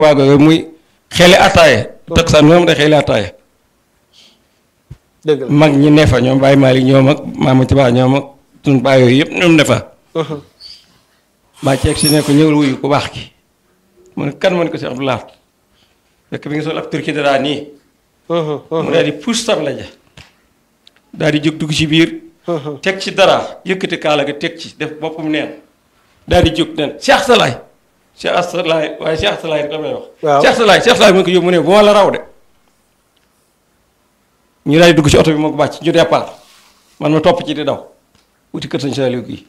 waago yooyu muy xeli attaaye takkusaan moom day xeli attaaye dëgg la mag ñi ne fa ñoom Baye Malick ñoom ak Maama ci baax ñoom ak suñu baay yooyu yëpp ñoom ne fa maa ceeg si ne ko ñëwul wuyu ku baax ki mu ne kan mu ne ko si Abdou Lahad fekk bi nga sol ab turki dara nii mu daal di puus tab la ja daal di jóg dugg ci biir teg ci dara yëkkati kaala ga teg ci def boppam neen daal di jóg neen Cheikh Salaay Cheikh Salaay waaye Cheikh Salaay rek la may wax waaw Cheikh Salaay Cheikh Salaay mu ne ko yóbbu mu ne bu ma la raw de ñu daal di dugg ci oto bi moo ko bàcc ñu départ man ma topp ci di daw wuti kër sañ Saliou gi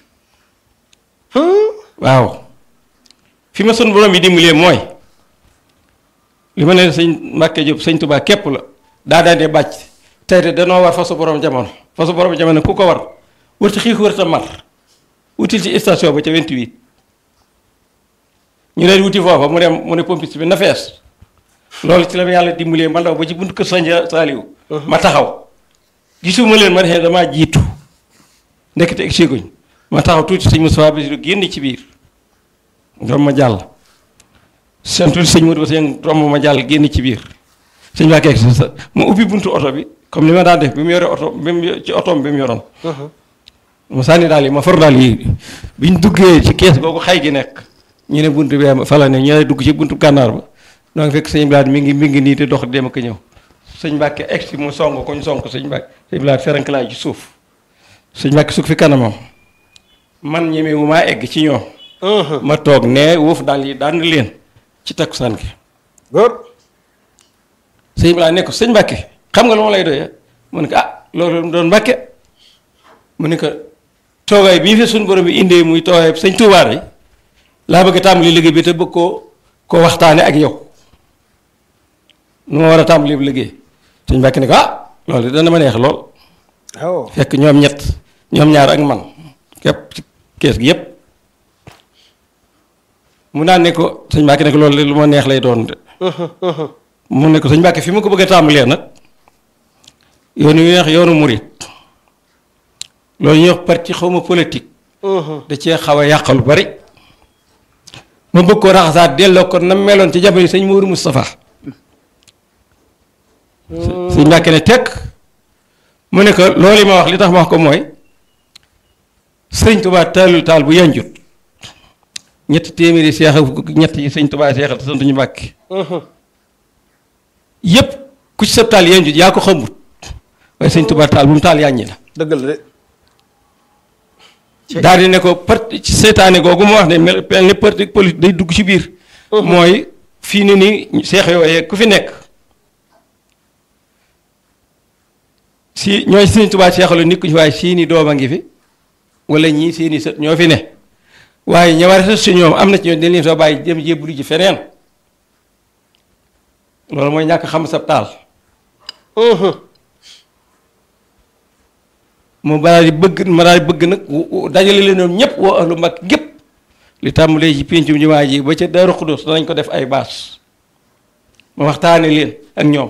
waaw fi ma sun borom yi dimbalee mooy li ma ne sëñ Mbàkke Jóob sëñ Tubaa képp la daa daan dee bàcc tey de danoo war fasu borom jamono fasu borom jamono ku ko war wërta xiif wërta mar wutil ci station ba ca 28 ñu leen wuti foofa mu dem mu ne pompiste bi na fees loolu ci la ma yàlla dimbalee ma ndaw ba ci buntu kër sañ Saliou ma taxaw gisuma leen ma ne damaa jiitu ndekete egg seguñ ma taxaw tuuti sëñ Moustapha Bassirou génn ci biir romb ma jàll seen tuuti sëñ Modou Bassirou romb ma jàll génn ci biir sëñ Mbacke egg si sa mu ubbi buntu oto bi comme ni ma daan def bi mu yore oto bi mu ci otoom bi mu yoroon ma sànni daal yi ma for daal yi biñ duggee ci kees googu xay gi nekk ñu ne buntu bi fa la ne ñu ne dugg ci buntu gànnaar ba donc fekk sëñ Blad mi ngi mi ngi nii di dox dem ak ñëw sëñ Mbacke egg si mu song ko ñu song ko sëñ Mbacke sëñ Blad ferank laay ci suuf sëñ Mbacke sukk fi kanamam man ñeme wu maa egg ci ñoom ma toog ne wuuf daal yi daan leen ci takkusaan gi góor sëñ Blad ne ko sëñ Mbacke xam nga lu ma lay doyee mu ne ko ah loolu doon Mbacke mu ne ko toogaay bii fi suñu borom bi indee muy toogaay sëñ Touba yi laa bëgg a tàmbali liggéey bi te bëgg koo koo waxtaane ak yow nu ma war a tàmbali liggéey sëñ Mbacke ne ko ah loolu dana ma neex lool waaw fekk ñoom ñett ñoom ñaar ak man képp ci kees gi yépp mu naan ne ko sëñ Mbacke ne ko loolu lu ma neex lay doon de mu ne ko sëñ Mbacke fi ma ko bëgg a tàmbalee nag yoonu yu neex yoonu murit loolu ñuy wax parti xaw ma politique da cee xaw a yàq lu bari ma bëgg koo raxasaat delloo ko na meloon ci jamono sëñ Mourou Moustapha sëñ Mbacke ne tekk mu ne ko loolu yi ma wax li tax ma wax ko mooy sëñ Touba taalul taal bu yanjut ñetti téeméeri seex ñett yi sëñ Touba seexal te sant ñu Mbàkke yépp ku ci sa taal yanjut yaa ko xamut waaye sëñ Touba taal bu mu taal yàññi la dëgg la de daal di ne ko parti ci seytaane googu mu wax ne mel mel ni parti politique day dugg ci biir mooy fii ni nii seex yooyee ku fi nekk si ñooy sëñ Touba seexalu nit ku ñu waaye seeni doom a ngi fi wala ñii seeni sët ñoo fi ne waaye ña war a sës si ñoom am na ci ñoom dañ leen soo bàyyi jëm jébbalu ji feneen loolu mooy ñàkk xam sa taal mu daal di bëgg ma daal di bëgg nag dajale leen ñoom ñëpp woo ahlu mag gépp li tàmbalee ci péncum jumaa ji ba ca Daaru Xudus danañ ko def ay baas ma waxtaane leen ak ñoom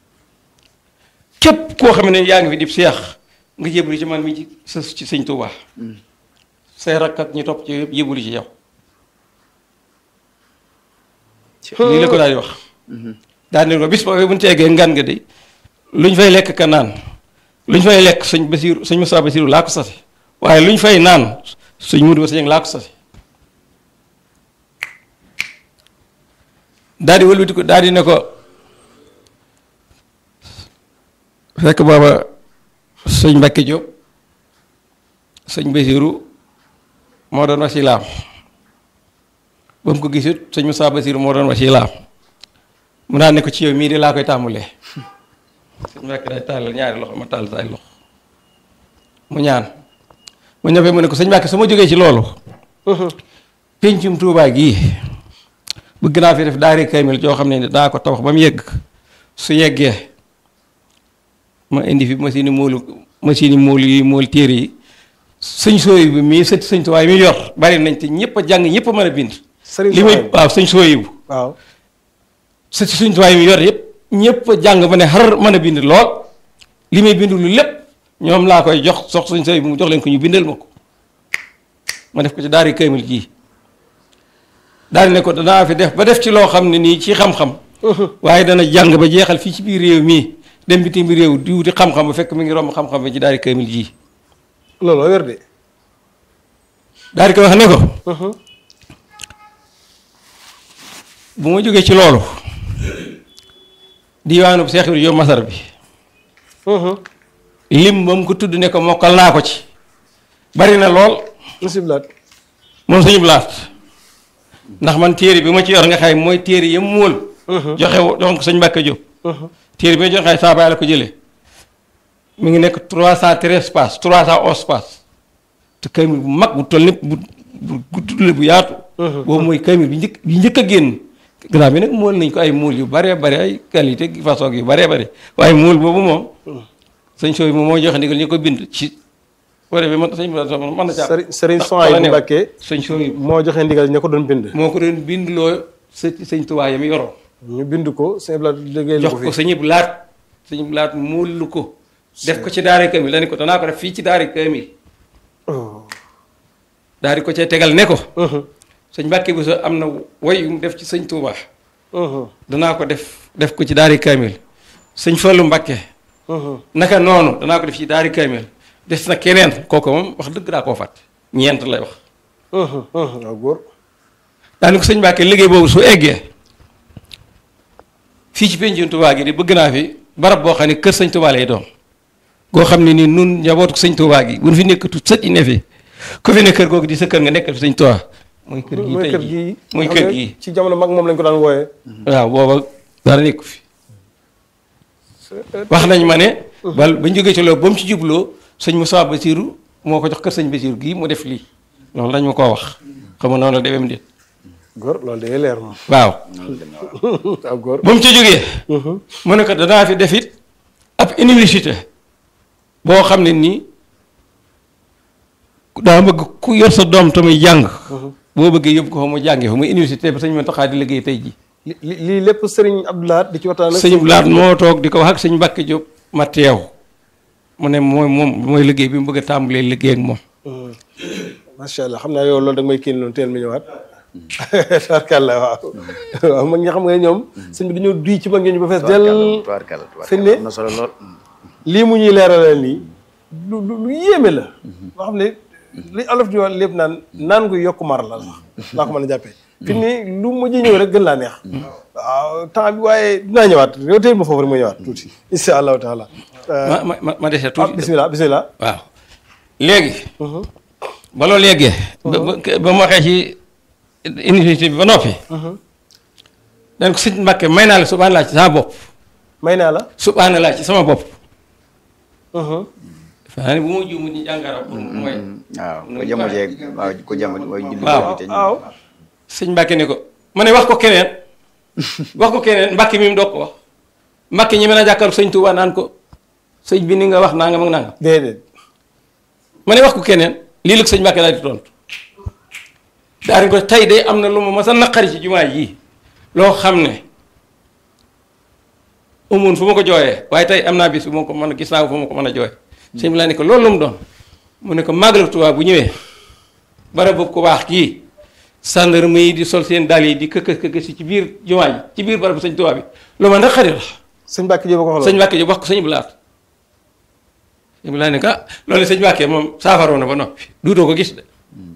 képp koo xam ne yaa ngi fi di seex nga jébbalu ci man mi ci sës ci sëñ Tuubaa say rakk ak ñi topp ci yëpp jébbalu ci yow lii la ko daal di wax daal di ko bis boobu bu ñu teegee ngan nga de lu ñu fay lekk ka naan lu ñu fay lekk sëñ Basiiru sëñ Musaa Basiiru laa ko sase waaye lu ñu fay naan sëñ Mudu Basiiru laa ko sase daal di wëlbati ko daal di ne ko fekk booba sëñ Mbàkke Jóob sëñ Basiiru moo doon wasilaam ba mu ko gisut sëñ Musaa Basiiru moo doon wasilaam mu naan ne ko ci yow mii de laa koy tàmbalee sëñ Mbàkke day tàllal ñaari loxo ma tàll say loxo mu ñaan mu ñëwee mu ne ko sëñ Mbàkke su ma jógee ci loolu péncum Tuubaa gii bëgg naa fi def daari kaymil joo xam ne daa ko tabax ba mu yegg su yeggee ma indi fi machine moolu machine moolu yi mool téere yi sëñ sooy bi mii sët sëñ Tuubaa mi yor bari nañ te ñëpp a jàng ñëpp a mën a bind li muy waaw sëñ sooy bu waaw sët sëñ Tuubaa mi yor yëpp ñëpp a jàng ba ne xar mën a bind lool li may bind lu lépp ñoom laa koy jox sox sëñ sooy bi mu jox leen ko ñu bindal ma ko ma def ko ci daari kaymil jii daal ne ko danaa fi def ba def ci loo xam ne nii ci xam-xam waaye dana jàng ba jeexal fii ci biir réew mii dem bitim réew di wuti xam-xam ba fekk mi ngi romb xam-xam ba ci daari kaamil ji looloo wér de. daal di ko wax ne ko bu ma jógee ci loolu diwaanu Seex Ibra Jóob Masar bi lim ba mu ko tudd ne ko mokkal naa ko ci bari na lool bisimilah. moom suñu blaat ndax man téere bi ma ci yor nga xay mooy téere yam móol joxe wo- joxoon ko sëñ Mbàkke Jóob téere bi ma joxe saa baay la ko jëlee mi ngi nekk trois cent treize pages trois cent onze pages te kamil bu mag bu toll népp bu bu gudd la bu yaatu boobu mooy kamil bi njëkk bi njëkk a génn gannaaw bi nag móol nañ ko ay móol yu baree bare ay qualité façon yu baree bare waaye móol boobu moom sëñ sooy moom moo joxe ndigal ñu ko bind ci wala bi man sëñ bi mën na caa Serigne Serigne Souhaïbou Mbacké sëñ sooy moo joxe ndigal ña ko doon bind. moo ko doon bindloo së sëñ Tuubaa yam yoroon ñu bind ko sëñ Abdoulaye liggéey la jox ko ko fi. sëñ Ibou Laat sëñ Ibou Laat móolu ko def ko ci daari kamil la ne ko danaa ko def fii ci daari kamil Oh. daal di ko cee tegal ne ko Mhm. sëñ Mbàkke bu sa am na woy yu mu def ci sëñ Tuubaa Mhm. danaa ko def def ko ci daari kamil sëñ Fallu Mbàkke Mhm. naka noonu danaa ko def ci daari kamil des na keneen kooku moom wax dëgg daa koo fàtte ñeent lay wax Mhm. Mhm. waaw góor. daani ko sëñ Mbàkke liggéey boobu su eggee fii ci pénjum Tuubaa gi di bëgg naa fi barab boo xam ne kër sëñ Tuubaa lay doon goo xam ne nii nun njabootu sëñ Tuubaa gi bu ñu fi nekkatu sët yi ne fi ku fi ne kër googu di sa kër nga nekkal fi sëñ Tuubaa mooy kër gii mooy tey kër jii gii. mooy xam kër nga gii ci jamono mag moom lañ ko daan wooyee. waaw booba dara nekku fi wax nañ ma ne bal bañ jógee ci loolu ba mu ci jubloo sëñ Moussa Bassirou moo ko jox kër sëñ Bassirou gii mu def lii loolu lañ ma koo wax xam nga noonu la demee déet góor loolu day leer moom. waaw waaw góor. ba mu ci jógee mu ne ko danaa fi def it ab université boo xam ne nii daa bëgg ku yor sa doom tamit jàng boo bëggee yóbbu ko fa mu jàngee fa muy université ba sëñ Mountakha di liggéey tey ji li li lii lépp Serigne Abdoulaye di ci waxtaan ak. sëñ Blaat moo toog di ko wax ak sëñ Mbàkke Jóob ma teew mu ne mooy moom mooy liggéey bi mu bëgg a tàmbalee liggéey ak moom Mhm. macha allah xam naa yow loolu da nga may kii noonu teel mi ñëwaat. tarkalla waaw. waaw mag ñi xam nga ñoom. sëñ bi dañoo duy ci mag ñi ba fees del. tubaarkalla fi ne tubaarkalla am na solo lool. lii mu ñuy leeralal nii lu lu lu yéeme la. loo xam ne li olof di wax lépp naan naan gu yokk mar la laa ko mën a jàppee. fi ni lu mujj ñëw rek gën laa neex. waaw temps bi waaye dinaa ñëwaat yow tey ma foofu rek ma ñëwaat tuuti. incha allahu taala. ma ma ma ma dese ah tuuti bisimilah bisimilah. waaw léegi ba loolu yeggee ba ba ba mu waxee ci université bi ba noppi dañ ko sëñ Mbàkke may naa la subhaana laa ci sama bopp may naa la. subhaana laa ci sama bopp dafa ne bu ma juumu ñu jàngara mooy waaw ko jamono jeeg waaw ko jamono mooy julli Waaw. bi te ñu- waaw. sëñ Mbàkke ne ko ma ne wax ko keneen wax ko keneen Mbàkke mi mu doog ko wax Mbàkke ñi mën a jàkkaarloo sëñ Tuubaa naan ko sëñ bi ni nga wax nangam ak nangam déedéet. ma ne wax ko keneen lii la ko sëñ Mbàkke daal di tontu daal di ko tey de am na lu ma mas a naqari ci jumaa ji loo xam ne amoon fu ma ko jooyee waaye tey am naa bis bu ma ko mën a gis naa ko fu ma ko mën a jooyee sëñ bi laa ne ko loolu lu mu doon mu ne ko màggalu Tuubaa bu ñëwee barab bu ko baax kii gendarme yi di sol seen dàll yi di këkës këkës ci biir jumaa ji ci biir barab sëñ Tuubaa bi lu ma naqari la sëñ Mbacke Diop a ko xooloo. sëñ Mbàkke ji wax ko sëñ Blaat sëñ Blaat ne ko ah loolu sëñ Mbàkke moom saafaroo na ba noppi duutoo ko gis de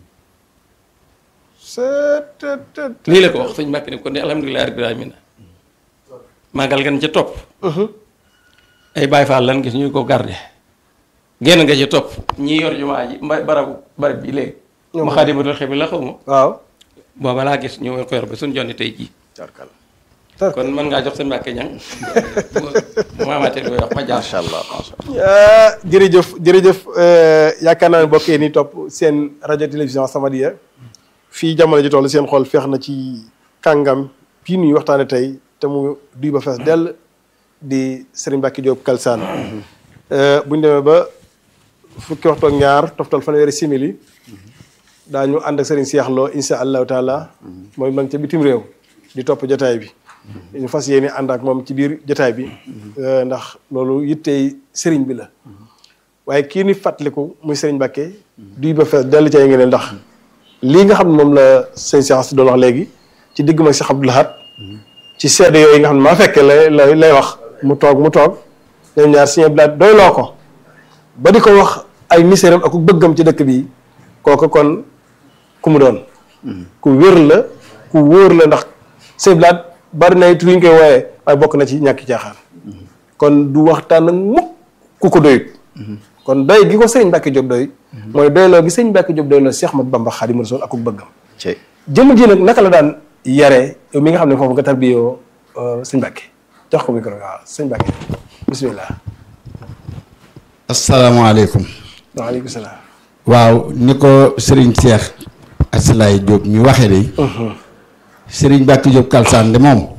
c'est te te te. lii la ko wax sëñ Mbàkke ne ko ne alhamdulilah rabbil alamin màggal gan ca topp ay Baay Faal lan gis ñu ko garde genn nga ci topp ñi yor jumaa ji mba barabu barab bi léegi ma xaadimatul xidma la xaw ma waaw. booba laa gis ñu ko yor ba suñ jonni tey jii tubaarkalla tar kon mën ngaa jox sëñ Mbàkke ñang bu ma amaatee lu koy wax ma jaar macha allah macha allah ah jërëjëf jërëjëf euh, yaakaar naa ne mbokk yi ni topp seen rajo télévision Samadiyya fii jamono ji toll seen xol feex na ci kàngam bii nuy waxtaane tey te mu duy ba fees dell di Serigne Mbacke Diop Kalsaan bu ñu demee ba fukki waxtu ak ñaar toftal fanweeri simili daañu ànd ak Serigne Cheikh Lo insha allahu taala mooy ma ngi ca bitim réew di topp jotaay bi ñu fas yéene ànd ak moom ci biir jotaay bi euh, ndax loolu yittey Serigne bi la waaye kii ni fàttaliku muy Serigne Mbacke duy ba fees dell ci ay ngeen ndax lii nga xam ne moom la sëñ Cheikh si doon wax léegi ci digg ma Cheikh Abdou Lahad ci seede yooyu nga xam ne maa fekkee lay lay lay wax mu toog mu toog ñoom ñaar Sëñ Abdou Lahad doyloo ko ba di ko wax ay miséram ak ku bëggam ci dëkk bi kooku kon ku mu doon ku wér la ku wóor la ndax Sëñ Abdou Lahad bari na it ñu koy wooyee waaye bokk na ci ñàkki caaxaan kon du waxtaan ak mukk ku ko doyut kon doy gi ko sëriñ Mbacke Diop doy mooy doyloo gi sëriñ Mbacke Diop doy la Cheikh Ahmad Bamba Xaadimu Rasuul ak ku bëggam ci jëmm ji nag naka la daan yare yow mi nga xam ne foofu nga tarbiyoo sëñ Mbacke jox ko micro waaw sëñ Mbacke bismillah asalaamaaleykum waaleykum salaam waaw ni ko sëriñ Cheikh Asalaay Diop ñu waxee de sëriñ Mbacke Diop Kalsaan de moom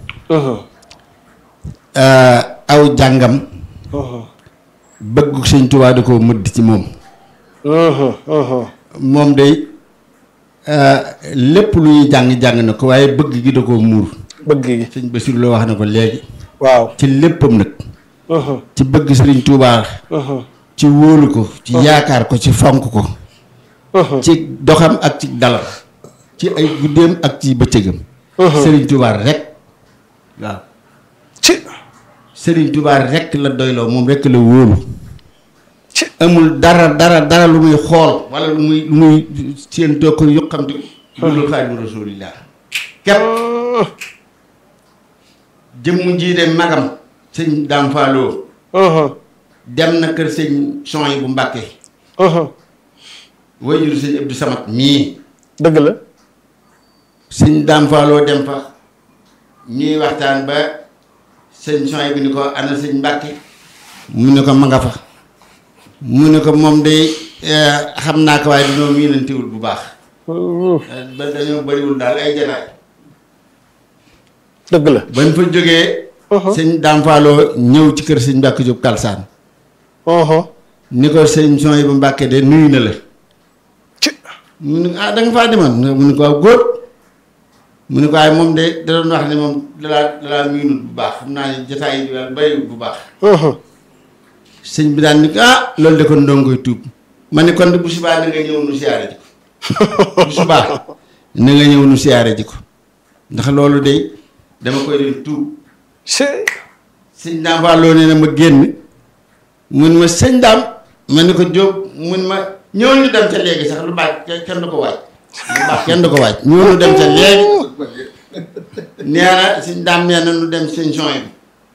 aw jàngam bëgg sëñ Tuubaa da ko mëdd ci moom moom day lépp lu ñuy jàng-jàng na ko waaye bëgg gi da koo muur bëgg gi sëñ Basiru la wax na ko léegi waaw ci léppam nag ci bëgg sëriñ Tuubaa ci wóolu ko ci yaakaar ko ci fonk ko ci doxam ak ci dalam ci ay guddeem ak ci bëccëgam sëriñ Tuubaa rek waaw ci sëriñ Tuubaa rek la doyloo moom rek la wóolu ci amul dara dara dara lu muy xool wala lu muy lu muy seen toog ko yuqamti lu dul Xaadimu Rasuulillah képp jëmm ji de magam sëñ Daam Faaloo dem na kër sëñ son yi bu Mbàkke wajur sëñ Abdou Samad mii dëgg la sëñ Daam Faaloo dem fa ñuy waxtaan ba sëñ son yi bi ni ko ana sëñ Mbàkke mu ne ko ma nga fa mu ne ko moom de xam naa ko waaye dañoo miinantewul bu baax ba dañoo bariwul daal ay jataay dëgg la bañ fa jógee sëñ Daam Faaloo ñëw ci kër sëñ Mbàkke Jóob Kalsaan ni ko sëñ son yi bu Mbàkke de nuyu na la ci mu ne ko ah da nga faa demoon mu ne ko waaw góor mu ne ko waaye moom de da doon wax ne moom dalaa dalaa miinut bu baax xam naa ne jataay yi daal bariwul bu baax sëñ bi daan ni ko ah loolu de kon ndongo koy tuub ma ne kon de bu subaa na nga ñëw nu siyaare ji ko bu subaa na nga ñëw nu siyaare ji ko ndax loolu de dama koy dem tuub ci sëñ daam faa loo nee na ma génn mun ma sëñ daam ma ni ko jóob mun ma ñëw ñu dem ca léegi sax lu baax kenn du ko waaj lu baax kenn du ko waaj ñëw ñu dem ca léegi nee na sëñ daam nee na nu dem sëñ son bi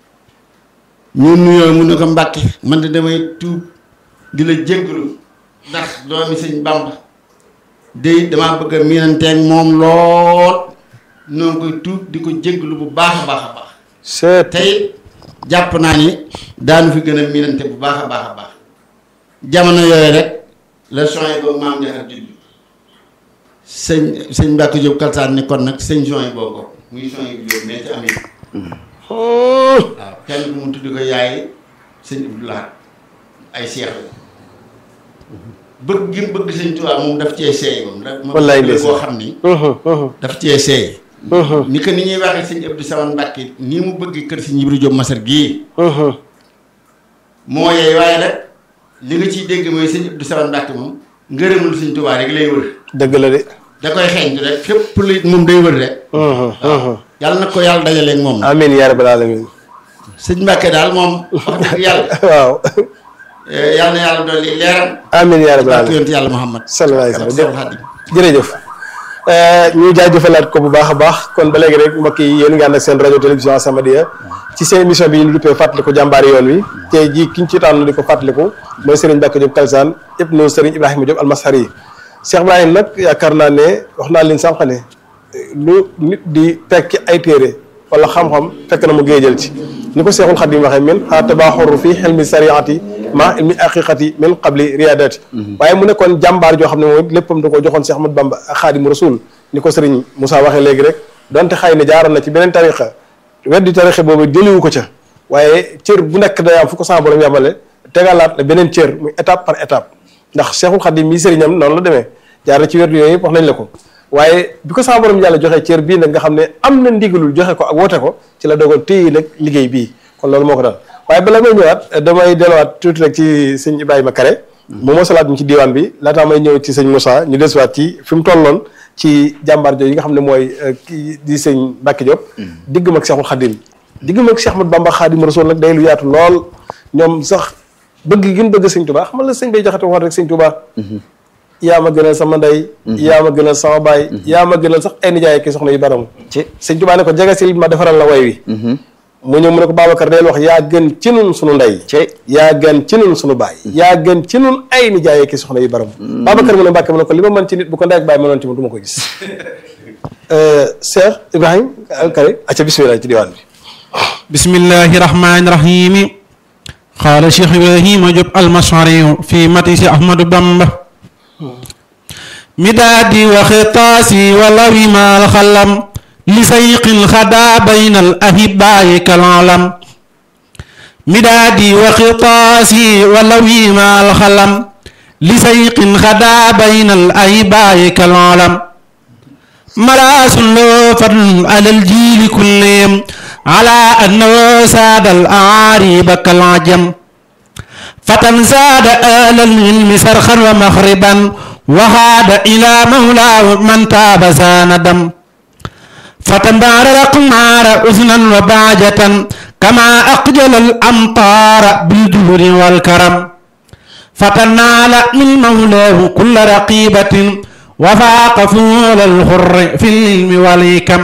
ñu nuyoo mu ne ko mbàkke man de damay tuub di la jéggalu ndax doomi sëñ bamba day damaa bëgg a miinanteeg moom lool noo ngi koy tuub di ko jéggalu bu baax a baax a baax c'est tey jàpp naa ni daanu fi gën a miinante bu baax a baax a baax jamono yooyu rek la soin boobu maam jaxar judd sëñ sëñ Mbàkke Jóob Kalsaan ni kon nag sëñ soin boobu ko muy soin bu Jóob mais ci amee waaw kenn ku mu tudd ko yaay sëñ Abdou Lahad ay seex la bëgg gi mu bëgg sëñ Tuubaa moom daf cee seey moom daf Wallaay boo ndeysaan. xam ni daf cee seey ni que ni ñuy waxee sëñ Abdou Samad Mbàkke nii mu bëgg kër sëñ Ibra Jóob Masar gii moo yeey waaye nag li nga ciy dégg mooy sëñ Abdou Samad Mbàkke moom ngërëmul sëñ Tuubaa rek lay wër dëgg la de da koy xeeñtu rek fépp lu moom day wër rek yàlla na ko yàlla dajaleeg moom na amiin yaa rabbal alamin sëñ Mbàkke daal moom wax dëgg yàlla waaw eh, yàlla na yàlla dolli leeram amiin yaa rabbal ak alamin yonent yàlla Muhammad sallallahu alayhi wa sallam Seexul Xadiim jërëjëf ñu jaajëfalaat ko bu baax a baax kon ba léegi rek mbokk yi yéen nga ànd ak seen rajo télévision As-Samadiyya ci seen émission bi ñu duppee fàttaliku jàmbaari yoon wi tey jii ki ñu ci tànn di ko fàttaliku mooy Serigne Mbacke Diop Kalsaan ibnu Serigne Ibrahima Diop Almashari Cheikh Ibrahima nag yaakaar naa ne wax naa leen sànq ne lu nit di tekki ay téere wala xam-xam fekk na mu géejal ci ni ko Seexul Xadim waxee min xaa tabaaxuru fi xelmi sariati ma ilmi aqiqati min qabli riadati waaye mu nekkoon jàmbaar joo xam ne moom léppam da ko joxoon Cheikh Ahmadou Bamba ak Xaadimu Rasul ni ko Serigne Moussa waxee léegi rek donte xëy na jaaroon na ci beneen tariqa weddi tariqa boobu jëliwu ko ca waaye cër bu nekk day am fu ko sama borom yamale tegalaat la beneen cër muy étape par étape ndax Cheikhul Khadim mii sëriñam noonu la demee jaar na ci werdu yooyu yëpp wax nañ la ko waaye bi ko sama borom yàlla joxee cër bii nag nga xam ne am na ndigalul joxe ko ak woote ko ci la dogal téye nag liggéey bii kon loolu moo ko dal waaye bala may ñëwaat damay delluwaat tuuti rek ci sëñ Ibrahima Kare moom moo salaat ñu ci diwaan bi laataa may ñëw ci sëñ Moussa ñu desuwaat ci fi mu tolloon ci jàmbaar jooju yi nga xam ne mooy kii di sëñ Mbacke Diop diggam ak Cheikhul Khadim diggam ak Cheikh Ahmadou Bamba Khadim Rasoul nag day lu yaatu lool ñoom sax bëgg gi ñu bëgg sëñ Touba xam nga la sëñ bay jaxate waxoon rek sëñ Touba yaa ma gënal sama ndey yaa ma gënal sama baay yaa ma gënal sax ay nijaay ki soxna yu baram ci sëñ Touba ne ko jegesil ma defaral la way wi mu ñëw mu ne ko Babacar del wax yaa gën ci nun sunu ndey ci yaa gën ci nun sunu baay yaa gën ci nun ay nijaay ki soxna yu baram Babacar mu ne Mbàkke mu ne ko li ma mën ci nit bu ko ndey ak baay mënoon ci man du ma ko gis Cheikh Ibrahim Kare acca bismillah ci diwaan bi بسم الله الرحمن الرحيم قال شيخ إبراهيم جب المشعري في متيس أحمد بامبا مدادي وخطاسي ولوي ما الخلم لسيق الخدا بين الأهباء كالعلم مدادي وخطاسي ولوي ما الخلم لسيق خدا بين الأهباء كالعلم مراس له فضل على الجيل كلهم على أنه ساد الأعاريب كالعجم فتن زاد آل العلم سرخا ومخربا وهاد إلى مولاه من تاب ساندم فتنبار الأقمار أذنا وبعجة كما أقجل الأمطار بالجهر والكرم فتنال من مولاه كل رقيبة وفاق فول الخر في العلم والحكم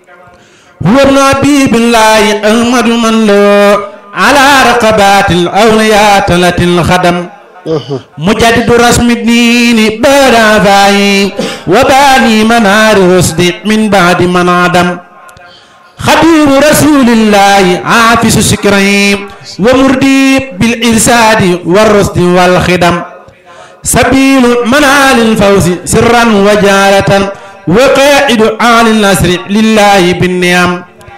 هو ابن حبيب الله أحمد من له على رقبات الأولياء تلت الخدم مجدد رسم الدين بعد فاي وباني منار رشد من بعد من عدم خبير رسول الله عافس سكرين ومردي بالإرساد والرشد والخدم سبيل منال الفوز سرا وجارة وقائد آل النصر لله بالنعم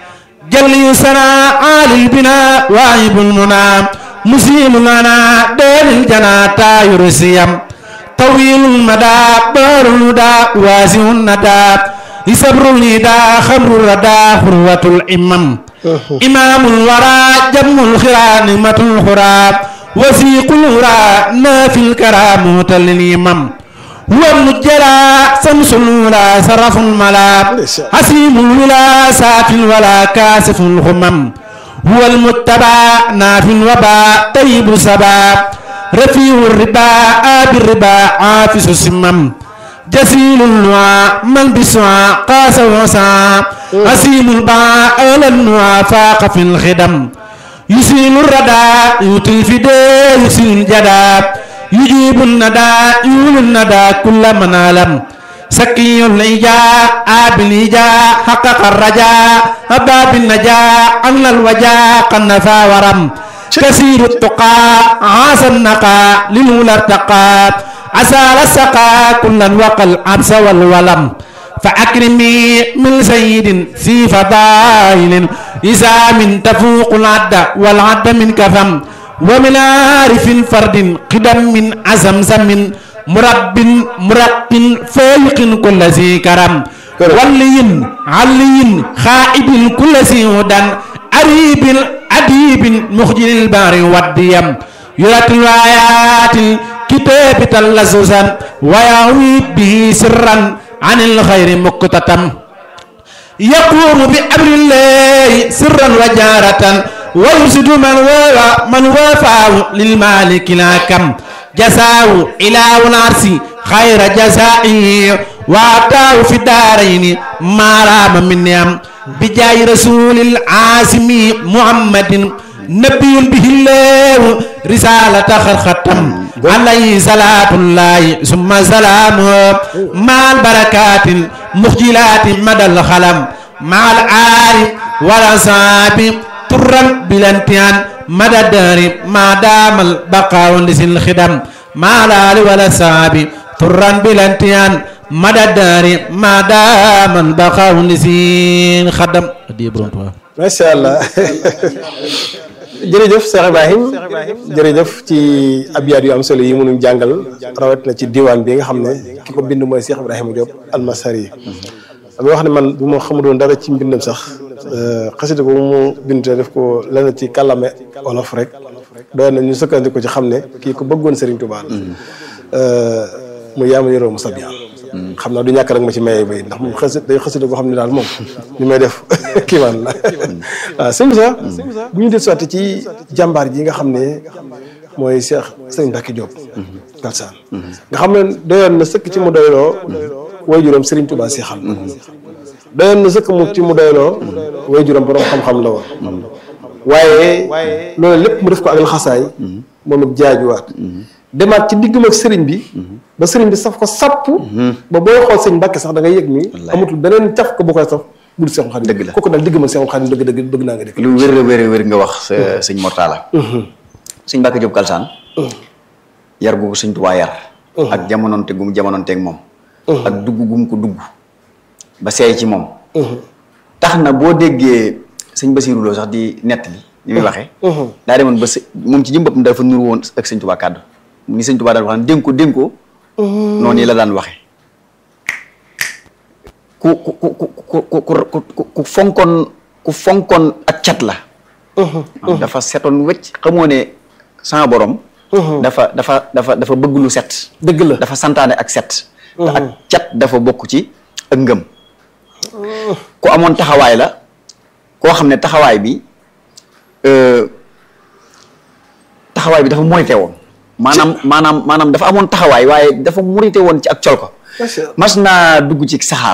جل يسرى آل البناء واهب المنى مسلم لنا دين الجنة تاير السيام طويل المدى بار الهدى واسع الندى يصبر الندى خمر الردى خروة الإمام إمام الورى جم الخرى نعمة الخرى وسيق الهرى نافي الكرامة للإمام هو المجرى سمس الولا سرف الملا حسيم الولا ساف ولا كاسف الخمم هو المتبع نافي الوباء طيب سبا رفيع الربا آب الربا عافس السمم جسيل النوى من بسعى قاس وسعى حسيم الباء أولى النوى فاق في الخدم يسيل الردى يطل في دي يسيل الجدى يجيب الندى يول الندى كل من علم سكي الإجاء آب الإجاء حقق الرجاء أباب النجاة أغنى الوجاء قنفا ورم كثير التقى عاص النقى للولى ارتقى عسى السقى كلا وقى العبس والولم فأكرمي من سيد في فضائل إذا من تفوق العد والعد من كفم ومن عارف فرد قدم من عزمزم مرب مرق فوق كل ذي كرم ولي علي خائب كل ذي هدى أريب أديب مخجل البار والديم يرتل الآيات الكتاب تلززا ويعوي به سرا عن الخير مقتتم يقوم بأمر الله سرا وجارة ويرشد من وافى من وافاه للمالك لا كم جزاه إله العرش خير جزائه وأعطاه في الدارين ما رام من نعم بجاه رسول العاصم محمد نبي به الله رسالة خرختم عليه صلاة الله ثم سلامه مع البركات المخجلات مدى الخلم مع العارف والأصحاب طرا بالانتيان مدى الدهر ما دام البقاء لسن الخدم مع الآل والأصحاب طرا بالانتيان مدى الدهر ما دام البقاء لسن الخدم macha allah jërëjëf Cheikh Ibrahim jërëjëf ci abyaat yu am solo yi mënuñ jàngal rawat na ci diwaan bi nga xam ne ki ko bind mooy Cheikh Ibrahima Diop almasari damay wax ne man bu ma xamuloon dara ci mbindam sax xasida ko mu bind te def ko lenn ci kàllame olof rek doy na ñu sukkandiku ci xam ne kii ko bëggoon Serigne Touba la mu yaama yoroo mu sabiya xam naa du ñàkk rek ma ci maye bay ndax moom xasi day xasida boo xam ne daal moom li may def kiimaan la waaw sëñ Moussa bu ñu def sotti ci jàmbaar ji nga xam ne mooy Cheikh Sëñ Mbacke Diop Kalsaan nga xam ne doyoon na sëkk ci mu doyloo way juróom Serigne Touba seexal doyoon na sëkk mu ci mu doyloo way juróom borom xam-xam la woon waaye loolu lépp mu def ko ak laxasaay moom it jaajuwaat demaat ci diggam ak sëriñ bi ba sëriñ bi saf ko sapp ba booy xool sëñ Mbàkke sax da ngay yëg ni amatul beneen caf ko bu koy saf bu dul Seexul Xaadim Dëgg la. kooku daal diggam ak Seexul Xaadim dëgg dëgg bëgg naa nga dëgg lu wér a wér a wér nga wax sa sëñ Mortala sëñ Mbacke Diop Kalsaan yar gu ko sëñ Tuubaa yar ak jamononte gu mu jamononteeg moom ak dugg gu mu ko dugg ba seey ci moom tax na boo déggee sëñ Basiru Lo sax di nettali ni muy waxee daa demoon ba së moom ci jëm boppam dafa nuru woon ak sëñ Tuubaa kàddu ni sëñ Tuubaa daan wax ne dénk ko dénk ko noonu la daan waxee ku ku ku ku ku ku ku ku fonkoon ku fonkoon ak cat la maanaam dafa setoon wëcc xamoo ne sama borom dafa dafa dafa dafa bëgg lu set dëgg la dafa santaane ak set te ak cat dafa bokk ci ak ngëm ku amoon taxawaay la koo xam ne taxawaay bi euh, taxawaay bi dafa murite woon maanaam maanaam maanaam dafa amoon taxawaay waaye dafa murite woon ci ak col ko mas naa dugg ci saxaar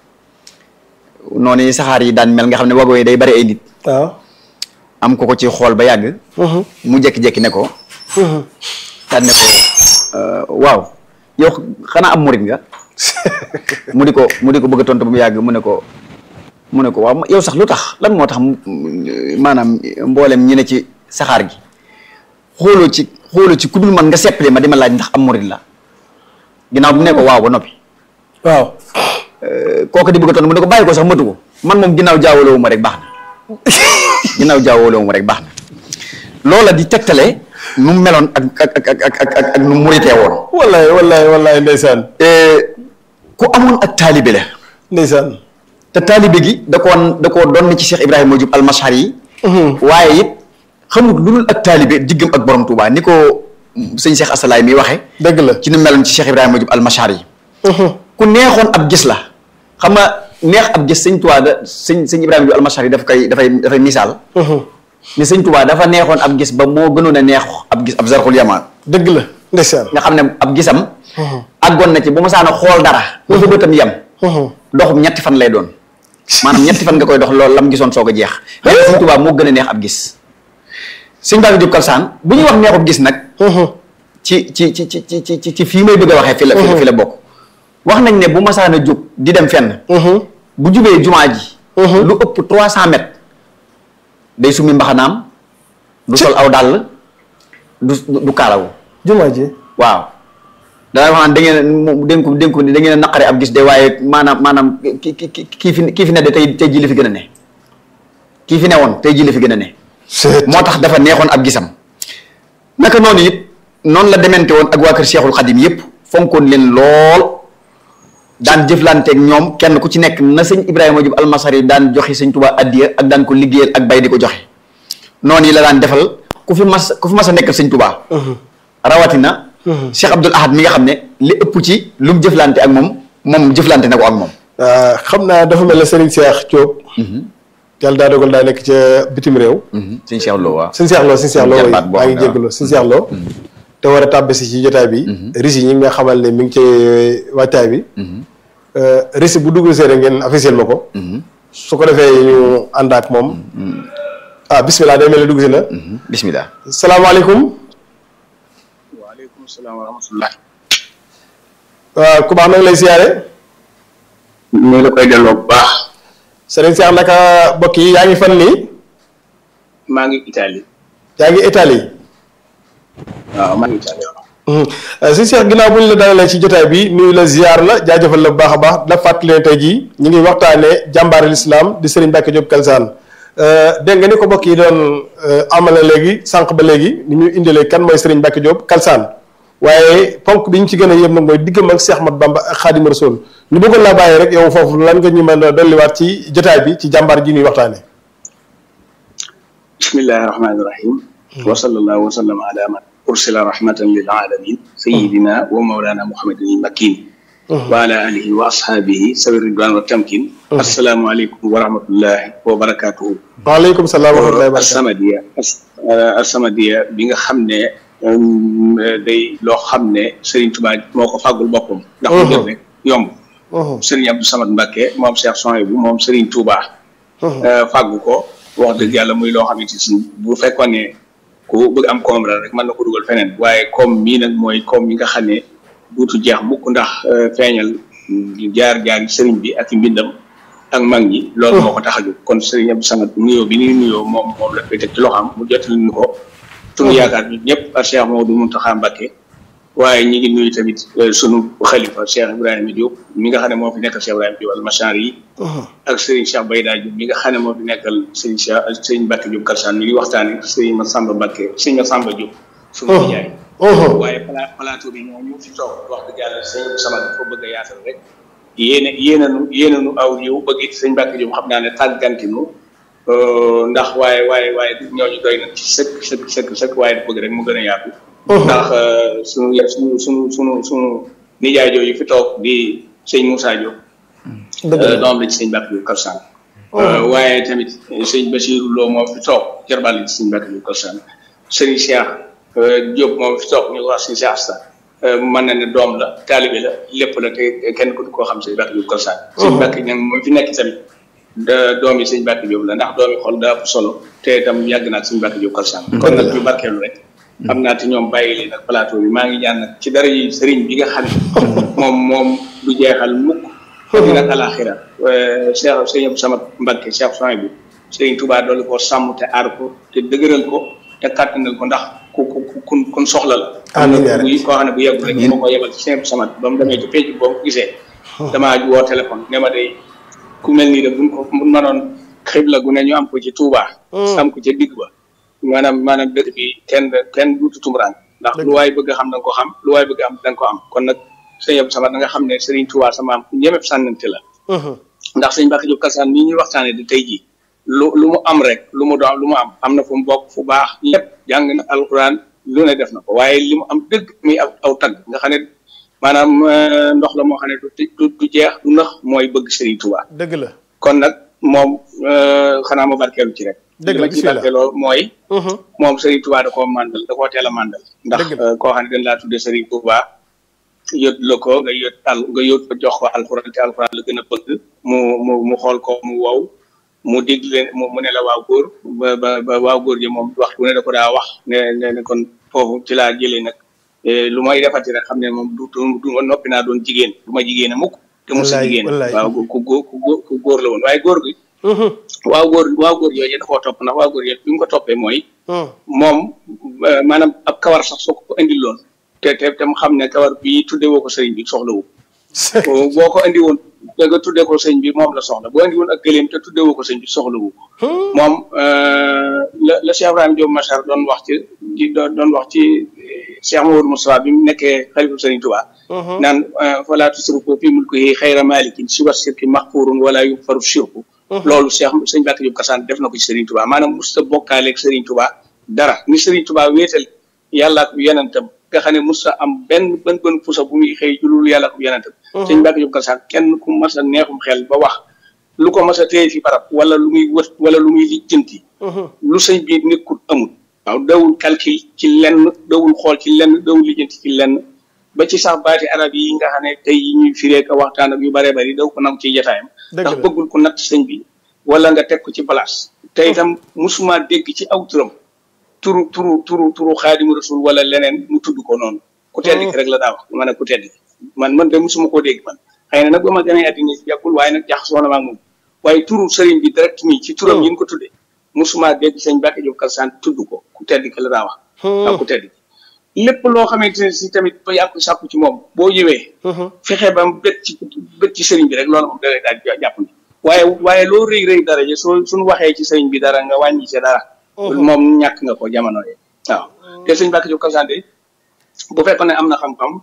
noonu saxaar yi daan mel nga xam ne wago yi day bari ay nit waaw am ko ko ci xool ba yàgg mu jekki-jekki ne ko daan ne ko euh, waaw yow xanaa am murit nga mu di ko mu di ko bëgg a tontu ba mu yàgg mu ne ko mu ne ko waaw yow sax lu tax lan moo tax mu- maanaam mboolem ñi ne ci saxaar gi xooloo ci xooloo ci ku dul man nga seppali ma di ma laaj ndax am murit la ginnaaw bu ne ko waaw ba noppi waaw kooku di bëgg a tontu mu ne ko bàyyi ko sax matu ko man moom ginnaaw jaawaloo ma rek baax na ginnaaw jaawaloo ma rek baax na loola di tegtale nu mu meloon ak ak ak ak ak ak ak nu mu muritee woon wallaay wallaay wallaay ndeysaan ku amoon ak taalibe la ndeysaan te taalibe gi da koo da koo doon ci Cheikh Ibrahima Diop almashar yi waaye it xamul lu dul ak taalibe diggam ak borom Touba ni ko sëñ Cheikh Asalaay mi waxe dëgg la ci nu meloon ci Cheikh Ibrahima Diop almashar yi ku neexoon ab gis la xam nga neex ab gis sëñ Touba da sëñ sëñ Ibrahima Diop almashar yi daf koy dafay dafay misaal ni sëñ Touba dafa neexoon ab gis ba moo gënoon a neex ab gis ab zarxul yamaan dëgg la ndeysaan nga xam ne ab gisam àggoon na ci bu ma saana xool dara ba fa bëtam yem doxum ñetti fan lay doon maanaam ñetti fan nga koy dox loolu lam gisoon soog a jeex mais sëñ Tuubaa moo gën a neex ab gis sëñ Mbacke Diop Kalsaan bu ñuy wax neexub gis nag ci ci ci ci ci ci ci fii may bëgg a waxee fi la fi la fi la bokk wax nañ ne bu masaana jóg di dem fenn bu jubee jumaa ji lu ëpp trois cent mètres day summi mbaxanaam du sol aw dàll du du kaalawu jumaa ji waaw danaa wax naan da ngeen mu dénku dénku ni da ngeen a naqare ab gis de waaye maanaam maanaam ki ki ki kii fi kii fi ne de tey tey jii la fi gën a ne kii fi ne woon tey jii la fi gën a ne moo tax dafa neexoon ab gisam naka noonu it noonu la demente woon ak waa kër Cheikhul Khadim yépp fonkoon leen lool daan jëflanteeg ñoom kenn ku ci nekk na sëñ Ibrahima Diop almasari daan joxe sëñ Tuubaa addiya ak daan ko liggéeyal ak bay di ko joxe noonu yi la daan defal ku fi mas ku fi mas a nekkal sëñ Tuubaa rawatina Cheikh Abdoul Ahad mi nga xam ne li ëpp ci lu mu jëflante ak moom moom jëflante na ko ak moom xam naa dafa mel ne Serigne Cheikh Diop yàlla daa dogal daa nekk ca bitim réew sëñ Cheikh Lo waaw sëñ Cheikh Lo sëñ Cheikh Lo Sëñ woy jarbaat boo maa xam ngi ne jégalu sëñ Cheikh Lo te war a tàbbisi ci jotaay bi risi ñi nga xamal ne mi ngi ci wàccaay bi risi bu dugg see rek ngeen officiel ma ko su ko defee ñu ànd ak moom ah bismillah day mel ne dugg si na bismillah salaamaaleykum waaleykum salaam wa rahmatullah waaw ku baax nag lay siyaare ñu la koy delloo bu baax Serigne Cheikh naka mbokk yi yaa ngi fan nii maa ngi Italie yaa ngi Italie waaw maa ngi Italie waaw si Cheikh ginnaaw bu ñu la dalalee ci jotaay bi nuyu la ziar la jaajëfal la bu baax a baax la fàttali ne tey jii ñu ngi waxtaanee jàmbaari lislaam di Serigne Mbacke Diop Kalsaan dégg nga ni ko mbokk yi doon amale léegi sànq ba léegi ni ñu indilee kan mooy Serigne Mbacke Diop Kalsaan waaye ponk bi ñu ci gën a yëm nag mooy diggam ak Cheikh Ahmad Bamba ak Xaadimu Rasuul ñu bëggoon laa bàyyi rek yow foofu lan nga ñu mën a dolliwaat ci jotaay bi ci jàmbaar ji ñuy waxtaane bismillahi rahmani rahim wa sallallahu wa sallam ala man ursila rahmatan lil alamin sayidina wa mawlana muhammadin al makin wa ala alihi wa ashabihi sawi ridwan wa tamkin assalaamu aleykum wa rahmatullahi wa barakatuhu waaleykum salaam wa rahmatullahi wa barakatuh As-Samadiyya As-Samadiyya bi nga xam ne um, day loo xam ne Serigne Touba moo ko fàggul boppam ndax mu def rek yomb Serigne Abdou Samad Mbacké moom Cheikh Souhaïbou moom Serigne Touba fàggu ko wax dëgg yàlla muy loo xamante si bu fekkoon ne ku bëgg am koom la rek mën na ko dugal feneen waaye koom mii nag mooy koom yi nga xam ne duutu jeex mukk ndax feeñal jaar-jaar sëriñ bi ak i mbindam ak mag ñi loolu moo ko tax a jóg kon sëriñ Abdou Samad nuyoo bi ni nuyoo moom moom la koy teg ci loxoom mu jottali ñu ko sunu yaakaar ñun ñëpp ak Cheikh Mamadou Mountakha Mbacké waaye ñi ngi nuyu tamit sunu xalifa Cheikh Ibrahima Diop mi nga xam ne moo fi nekkal Cheikh Ibrahima Diop almachar yi ak Serigne Cheikh Bayda Diop mi nga xam ne moo fi nekkal Serigne Cheikh Serigne Mbacké Diop Kalsane mi ngi waxtaane Serigne Massamba Mbacké Serigne Massamba Diop sunu nijaay waaye pala plateau bi ñoo ñu fi toog wax dëgg yàlla sëñ sama dafa bëgg a yaatal rek yéene yéenanu yéenanu aw yow bëgg it sëñ Mbacké Diop xam naa ne tàggantinu ndax waaye waaye waaye ñooñu doy na ci sëkk sëkk sëkk sëkk waaye da bëgg rek mu gën a yaatu ndax sunu sunu sunu sunu sunu nijaay jooju fi toog di sëñ Moussa Diop doom la ci sëñ Mbacké Diop Kalsane waaye tamit sëñ Bassirou Lo moom fi toog jarbal la ci sëñ Mbacké Diop Kalsane sëriñ Cheikh Diop moom fi toog ñu ko wax sëñ Cheikh Asta mën na ne doom la taalibe la lépp la te kenn ku koo xam sëñ Mbacké Diop Kalsane sëñ Mbacké ñang moom fi nekk tamit da doom yi sëñ Mbacké Diop la ndax doom yi xol daa ëpp solo te itam yàgg naa ak sëñ Mbacké Diop Kalsane kon nag ñu barkeelu rek xam naa te ñoom bàyyi leen ak plateau bi maa ngi ñaan nag ci dara yi sëriñ bi nga xam ne moom moom du jeexal mukk dina alaxira Cheikh sëñ Abdou Samad Mbacké Cheikh Souhaïbou sëriñ Touba doolu ko sàmm te aar ko te dëgëral ko te kàttanal ko ndax ku ku ku kun soxla la amiin yaa bu koo xam ne bu yeggu rek moo ko yebal ci sëñ Abdou Samad ba mu demee ci penc boo ko gisee damaa woo téléphone ne ma day ku mel nii de buñ ko buñ mënoon xibla gu ne ñu am ko ci Touba am ko ca digg ba maanaam maanaam dëkk bi kenn kenn duutu tumuraan ndax lu waay bëgg a xam da nga ko xam lu waay bëgg a am da nga ko am kon nag sëñ Abdou Samad da nga xam ne Serigne Touba sama am ku ñemeb sànnante la ndax sëñ Mbacké Diop Kalsane nii ñuy waxtaanee di tey jii lu lu mu am rek lu mu doon lu mu am am na fu mu bokk fu baax lépp jàng na alxuraan lu ne def na ko waaye li mu am dëgg muy aw aw tagg nga xam ne maanaam ndox la moo xam ne du du jeex du nax mooy bëgg Serigne Touba dëgg la kon nag moom xanaa ma barkeelu ci rek dëgg la li ma ci barkeeloo mooy moom Serigne Touba da koo màndal da koo teel a màndal ndax koo xam ne dañ laa tuddee Serigne Touba yót la ko nga yót al nga yót ko jox ko alxuraan te alxuraan la gën a bëgg mu mu mu xool ko mu wow mu dégg leen mu ne la waaw góor ba ba ba waaw góor ji moom waxtu ne da ko daa wax ne ne ne kon foofu ci laa jëlee nag lu may defati rek xam ne moom du du noppi naa doon jigéen du ma jigéen a mukk te mu si jigéen waaw ku góor ku góor la woon waaye góor gi waaw góor waaw góor yooyu da koo topp ndax waaw góor yooyu bi mu ko toppee mooy moom maanaam ab kawar sax soo ko indil loon te te te mu xam ne kawar bii tuddee woo ko sëriñ bi soxla wu boo ko indi woon da nga tuddee ko sëñ bi moom la soxla boo indi woon ak gëléem te tuddee woo ko sëñ bi soxla wu ko moom la la Cheikh Ibrahima Diop Machar doon wax ci di doon wax ci Cheikh Mamadou Moustapha bi mu nekkee xalifa sëriñ Touba naan fala tusrifu fi mulkihi xayra malikin siwa sirki maxfurun wala yufaru shirku loolu Cheikh sëñ Mbacké Diop Kalsane def na ko ci sëriñ Touba maanaam musta bokkaaleeg sëriñ Touba dara ni sëriñ Touba wéetal yàlla ak yonentam nga xam ne musta am benn bën bën pusa bu muy xëy julul yàlla ak yonentam sëñ Mbacké Diop Kalsane kenn ku mas a neexum xel ba wax lu ko mas a téye fi barab wala lu muy wët wala lu muy lijjanti lu sëñ bi nekkul amul waaw dawul calcul ci lenn dawul xool ci lenn dawul lijjanti ci lenn ba ci sax baati arab yi nga xam ne tey yi ñuy firee ko waxtaan ak yu bëree bëri daw ko nam ci jataayam ndax bëggul ko natt sëñ bi wala nga teg ko ci place te itam musuma dégg ci aw turam turu turu turu turu xaadimu rasul wala leneen mu tudd ko noonu ku tedd ki rek la daa wax ma ne ku tedd ki man man de musuma koo dégg man xëy na nag ba ma gën a àddina si yàggul waaye nag jaxasoo na ma ak moom waaye turu sëriñ bi direct nii ci turam yi ñu ko tuddee musuma dégg sëñ Mbacké Diop Kalsane tudd ko ku tedd ki la daa wax ak ku tedd ki lépp loo xamante ne si tamit ba yàgg sàkku ci moom boo ñëwee fexe ba mu bët ci bët ci sëriñ bi rek loolu moom da lay daal jàpp ni waaye waaye loo rëy rëy dara ji soo suñu waxee ci sëriñ bi dara nga wàññi ci dara moom ñàkk nga ko jamono yi waaw te sëñ Mbacké Diop Kalsane de bu fekkoon ne am na xam-xam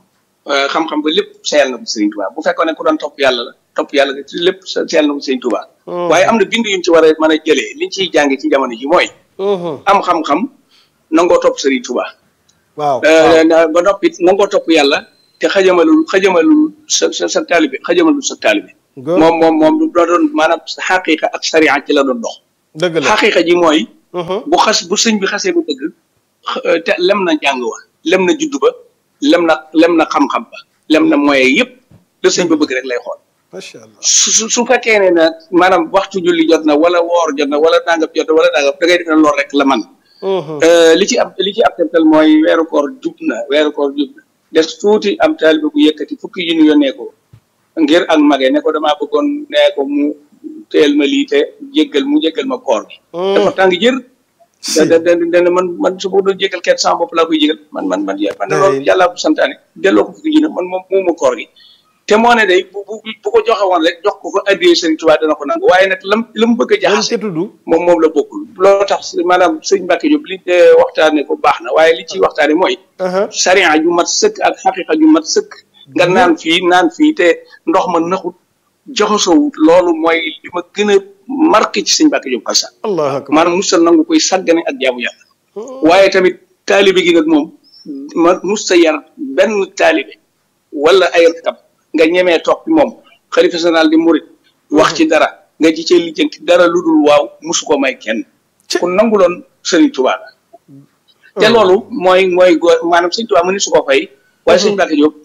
xam-xam ba lépp seyal na ko Serigne Touba bu fekkoon ne ku doon topp yàlla la topp yàlla nga lépp seyal na ko Serigne Touba. waaye am na bind yuñ ci war a mën a jëlee liñ ciy jàng ci jamono ji mooy. am xam-xam nangoo topp Serigne Touba. waaw ba noppi nangoo topp yàlla te xajamalul xajamalul sa sa sa taalibe xajamalul sa taalibe. moom moom moom doo doon maanaam xaqiqa ak sariya ci la doon dox. dëgg la xaqiqa ji mooy. bu xas bu sëñ bi xasee bu dëgg te lem na jàng wa lem na juddu ba lem na lem na xam-xam ba lem na moyen yëpp la sëñ ba bëgg rek lay xool. macha allah su su fekkee ne nag maanaam waxtu julli jot na wala woor jot na wala nangam jot na wala nangam da ngay def ne loolu rek la man li ci am li ci ab tegtal mooy weeru koor jub na weeru koor jub na des tuuti am taalibe bu yëkkati fukki yu ñu yónnee ko ngir ak mage ne ko damaa bëggoon nee ko mu teel ma lii te jéggal mu jéggal ma koor gi. dafa tàng jër. da da da man man su ma doon jéggal kenn sama bopp laa koy jégal man man man man loolu yàlla bu santaane delloo ko fukki junne man moom moomu koor gi. te moo ne day bu bu bu ko joxe woon rek jox ko ko addiyee Sëriñ Tuubaa dana ko nangu waaye nag lam la mu bëgg a jaxase moom moom la bokkul loolu tax maanaam sëñ Mbacke Diop li waxtaane ko baax na waaye li ciy waxtaane mooy sariya ju mat sëkk ak xaqiqa ju mat sëkk nga naan fii naan fii te ndox ma naxut joxasowut loolu mooy li ma gën a marqué ci sëñ Mbacke Diop Kalsane maanaam musta nangu koy sàggane ak jaamu yàlla waaye tamit taalibe gi nag moom ma musta yar benn taalibe wala ay rakab nga ñemee toog ci moom xalifa général di murit wax ci dara nga ji cee lijjanti dara lu dul waaw musu ko may kenn ku nanguloon Sëriñ Tuubaa la te loolu mooy mooy góor maanaam Sëriñ Tuubaa mu ni su ko fay waaye Sëriñ Mbacke Diop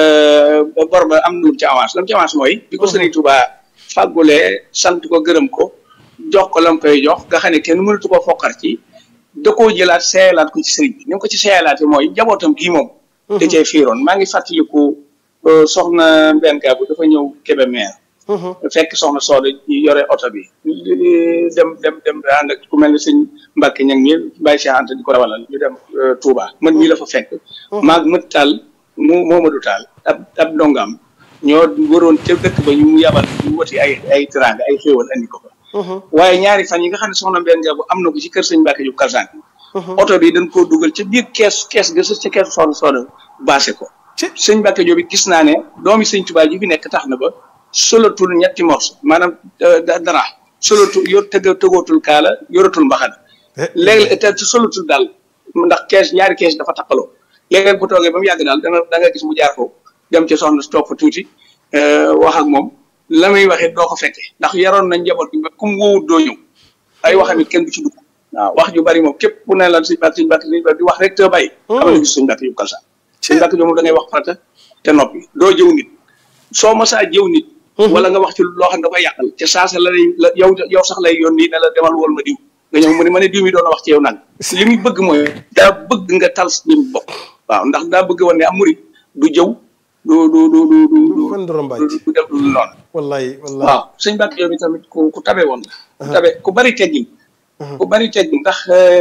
bor ba am na lu ci avance lam ci avance mooy bi ko Sëriñ Tuubaa fàggulee sant ko gërëm ko jox ko lam koy jox nga xam ne kenn mënatu ko foqar ci da koo jëlaat seeyalaat ko ci sëriñ bi ni nga ko ci seeyalaate mooy njabootam gii moom da cee fiiroon maa ngi fàttaliku soxna mbenn bu dafa ñëw Kébémer fekk soxna Sooda yore oto bi dem dem dem ànd ak ku mel ne sëñ Mbacke ñang mi bàyyi si ante di ko rawalal ñu dem Touba man mii la fa fekk maag mët taal mu Momadou Taal ab ab ndongam ñoo waroon ca dëkk ba ñu mu yabal ñu wati ay ay teraanga ay xéewal andi ko fa waaye ñaari fan yi nga xam ne soxna mbenn bu am na ko ci kër sëñ Mbacke Diop Kalsane oto bi dañ koo dugal ca biir kees kees ga ca kees soxna Sooda baase ko sëñ Mbacke Diop it gis naa ne doomi sëñ Tuubaa ji fi nekk tax na ba solatul ñetti morso maanaam dara solatul yor tëgg tëgootul kaala yoratul mbaxana léegi te solatul daal ndax kees ñaari kees dafa takkaloo léegi bu toogee ba mu yàgg daal dana da nga gis mu jaar foofu dem ci soxna si toog fa tuuti wax ak moom la muy waxee doo ko fekke ndax yaroon nañ njaboot bi ba kum wóowut doo ñëw ay waxam it kenn du ci dugg waaw wax ju bari moom képp ku ne la sëñ Mbacke sëñ Mbacke sëñ Mbacke di wax rek te bàyyi xam nga gis sëñ Mbacke Diop Kalsane sëñ Mbacke Diop moom da ngay wax farata te noppi doo jëw nit soo masaa jëw nit wala nga wax ci loo xam ne da koy yàqal ca saasa la lay la yow yow sax lay yoon nii ne la demal wol ma diw nga ñëw mu ne ma ne diw mi doon wax ci yow nag li muy bëgg mooy daa bëgg nga tal si lim bopp waaw ndax daa bëgg woon ne am murit du jëw du du du du du du def du noonu wallahi wallahi waaw sëñ Mbacke Diop bi tamit ku ku tabe woon la ku tabe ku bari teggin ku bari teggin ndax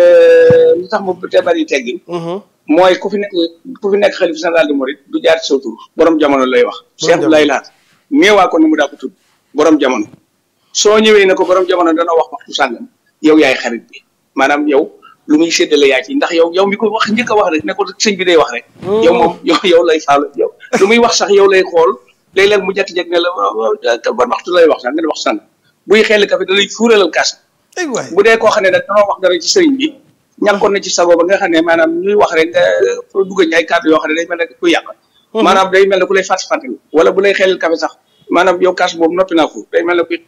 li tax mu te bari teggin mooy ku fi nekk ku fi nekk xalif général de Mouride du jaar ci sa tur borom jamono lay wax. Cheikh Abdoulaye Lahat ñeewaa ko ni mu daa ko tudd borom jamono. soo ñëwee ne ko borom jamono dana wax waxtu sàngam yow yaay xarit bi maanaam yow lu muy séddale yaa ci ndax yow yow mi ko wax njëkk a wax rek ne ko sëñ bi day wax rek. yow moom yow yow lay faalu yow lu muy wax sax yow lay xool léeg-léeg mu jékki-jékki ne la ban waxtu lay wax sax nga ne wax sànq buy xel kafe da lay fuuralal kaas. bu dee koo xam ne nag danoo wax dara ci sëriñ bi. ñàkkoon na ci sago ba nga xam ne maanaam ñuy wax rek nga dugg ci ay kàddu yoo xam ne day mel ne kuy yàq. maanaam day mel ne ku lay fàttali fàttali wala bu lay xelal kafe sax maanaam yow kaas boobu noppi naa ko day mel ne kuy.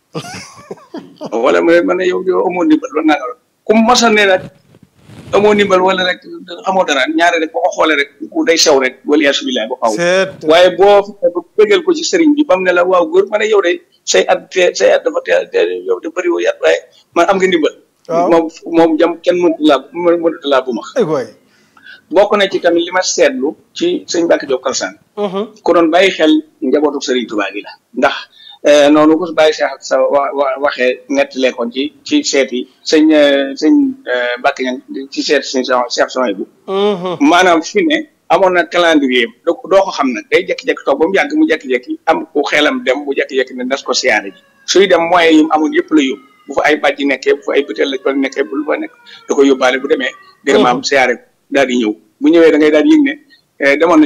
wala mu ne yow yow amoo ndimbal wala naa ku mas a ne nag amoo ndimbal wala rek xamoo dara ñaare rek boo ko xoolee rek ku day sew rek wala yaa subilaay boo xaw waaye boo ba bëggal ko ci sëriñ bi ba mu ne la waaw góor ma ne yow de say at te say at dafa teel yow de bëri woo yat waaye man am nga ndimbal moom moom jam kenn mënut laa mënut laa bu max bokk na ci tamit li ma seetlu ci sëñ Mbacke Diop Kalsane ku doon bàyyi xel njabootu Sëriñ Tuubaa gi la ndax noonu ko bàyyi Cheikh sa wa waxee nettalee ko ci ci seet yi sëñ sëñ Mbacke ñan ci seet sëñ Cheikh Sonia bu maanaam fi ne amoon na calendrier doo doo ko xam nag day jékki-jékki toog ba mu yàgg mu jékki-jékki am ku xelam dem mu jékki-jékki ne nas ko siyaare ji suy dem moyens yi mu amoon yëpp la yóbbu bu fa ay bàjji nekkee bu fa ay butéel la toll nekkee bu lu fa nekk da ko yóbbaale bu demee dégg maam siyaare daal di ñëw bu ñëwee da ngay daal di yëg ne demoon na ci ku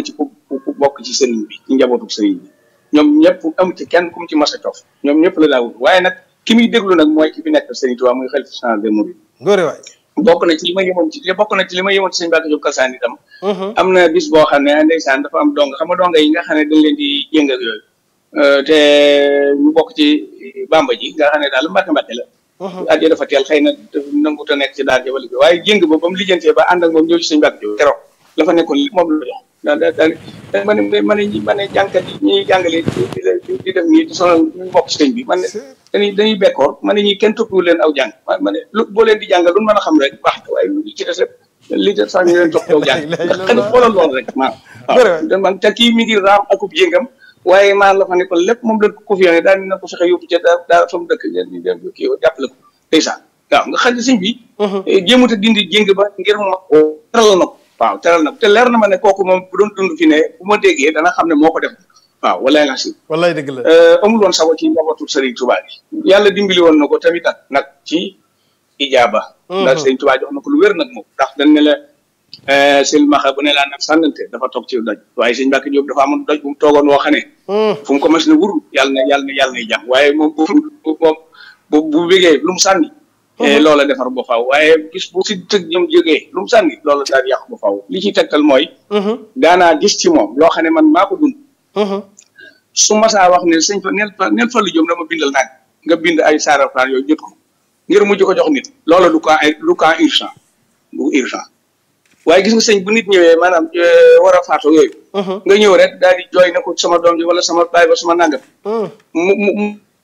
ku bokk ci sëriñ bi ci njabootu sëriñ bi ñoom ñëpp amu ci kenn ku mu ci mas a cof ñoom ñëpp la daa wut waaye nag ki muy déglu nag mooy ki fi nekk sëriñ Tuubaa muy xalifa général des mourides góore waay bokk na ci li ma yemoon ci bokk na ci li ma yemoon ci sëñ Mbacke Diop Kalsaan itam am na bis boo xam ne ndeysaan dafa am dong xam nga donga yi nga xam ne dañ leen di yëngal yooyu te ñu bokk ci bamba ji nga xam ne daal mbàkke mbàkke la at dafa teel xëy na nangut a nekk ci daal jawali bi waaye jéng ba ba mu lijjantee ba ànd ak moom ñëw ci sëñ Mbacke Diop keroog la fa nekkoon li moom la jox da da da ma ne ma ne ma ne jàngkat yi ñuy jàngale di di def nii di sonal ñu bokk ci sëñ bi man ne dañuy dañuy bekkoor ma ne ñi kenn toppiwu leen aw jàng ma ma ne lu boo leen di jàngal lu mën a xam rek baax na waaye lu ci des rek li des sax ñu leen jox aw jàng ndax xëy na xoolal loolu rek maa waaw man te kii mi ngi raam akub jéngam waaye maa la fa ne ko lépp moom lañ ko confié daal dina ko fexe yóbbu ca daa daa fa mu dëkk ñu dem kii jàppale ko ndeysaan waaw nga xam ne sëñ bi jéemut a dindi jéng ba ngir ma teral na ko waaw teral na ko te leer na ma ne kooku moom bu doon dund fi ne bu ma déggee dana xam ne moo ko def waaw walaay la si wallaay dëgg la amul woon sago ci njabootu Serigne Touba bi yàlla dimbali woon na ko tamit nag nag ci ijaaba ndax Serigne Touba jox na ko lu wér nag moom ndax dañ ne la sëñ Maxa bu ne laa nag sànnante dafa toog ci doj waaye sëñ Mbacke Diop dafa amoon doj bu mu toogoon woo xam ne fu mu ko mas ne wuru yàlla na yàlla na yàlla nay jàmm waaye moom bu moom bu bu bégee lu mu sànni loola defar ba faaw waaye gis bu si tëg ñoom jógee lu mu sànni loola daal yàqu ba faaw li ciy tegtal mooy daanaa gis ci moom loo xam ne man maa ko dund su masaa wax ne sëñ fa neel fa neel fa lu jëm dama bindal naag nga bind ay saarafaan yooyu jot ko ngir mujj ko jox nit loola du cas du cas urgent du urgent waaye gis nga sëñ bu nit ñëwee maanaam war a faatu yooyu nga ñëw rek daal di jooy na ko sama doom ji wala sama baay ba sama nangam mu mu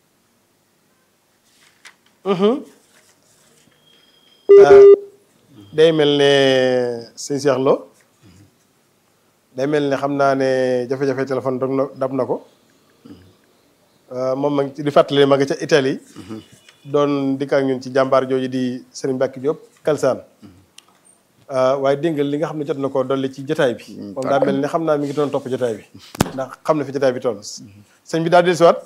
day mel ne sëñ Cheikh Lo day mel ne xam naa ne jafe-jafe téléphone dog na dab na ko moom ma ngi di fàttali ma nga ca Italie doon dikk ak ñun ci jàmbaar jooju di Serigne Mbacke Diop Kalsaan waaye dégg nga li nga xam ne jot na ko dolli ci jotaay bi moom daa mel ne xam naa mi ngi doon topp jotaay bi ndax xam na fi jotaay bi toll sëñ bi daal di dellusiwaat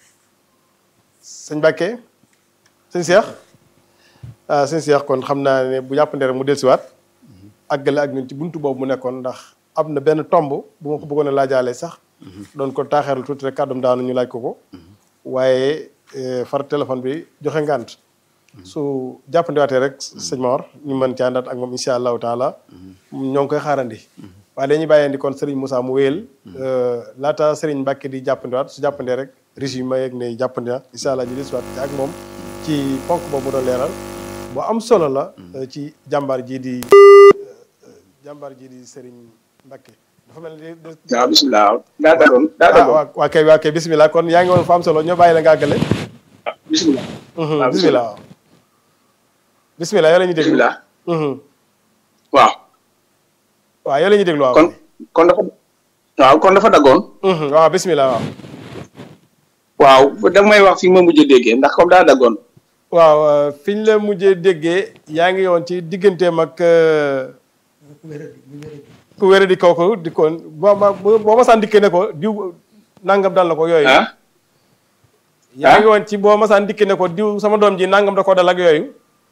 sëñ Mbacke sëñ Cheikh ah sëñ Cheikh kon xam naa ne bu jàppandee rek mu dellusiwaat àggale ak ñun ci buntu boobu mu nekkoon ndax am na benn tomb bu ma ko bëggoon a laajaale sax doon ko taaxeeral tuuti rek kàddum daanu ñu laaj ko ko waaye far téléphone bi joxe ngànt su jàppandiwaatee rek sëñ Mor ñu mën ci àndaat ak moom incha allahu taala ñoo ngi koy xaarandi waaye dañuy bàyyee di kon Serigne Moussa mu wéyal laata Serigne Mbacke di jàppandiwaat su jàppandee rek régime ma yeeg ne jàppandi na incha allah ñu dellusiwaat ci ak moom ci ponk boobu mu doon leeral bu am solo la ci jàmbaar ji di jàmbaar ji di Serigne Mbacke dafa mel ni. waaw bisimilah daa dagoon daa dagoon waaw waa kay waa kay bisimilah kon yaa ngi woon fa am solo ñoo bàyyi la nga àggale. bisimilah. waaw bisimilah waaw. bisimilah yoo la ñuy déglu bisimilah. waaw. waaw yoo la ñuy déglu waaw. kon kon dafa. waaw kon dafa daggoon. waaw bisimilah waaw. waaw da may wax fi ma mujj déggee ndax comme daa daggoon. waaw fi ñu la mujjee déggee yaa ngi woon ci digganteem ak. ku wér di kooku di ko boo ma boo ma saan dikkee ne ko diw nangam dal na ko yooyu. ah. yaa ngi woon ci boo ma saan dikkee ne ko diw sama doom ji nangam da ko dal ak yooyu.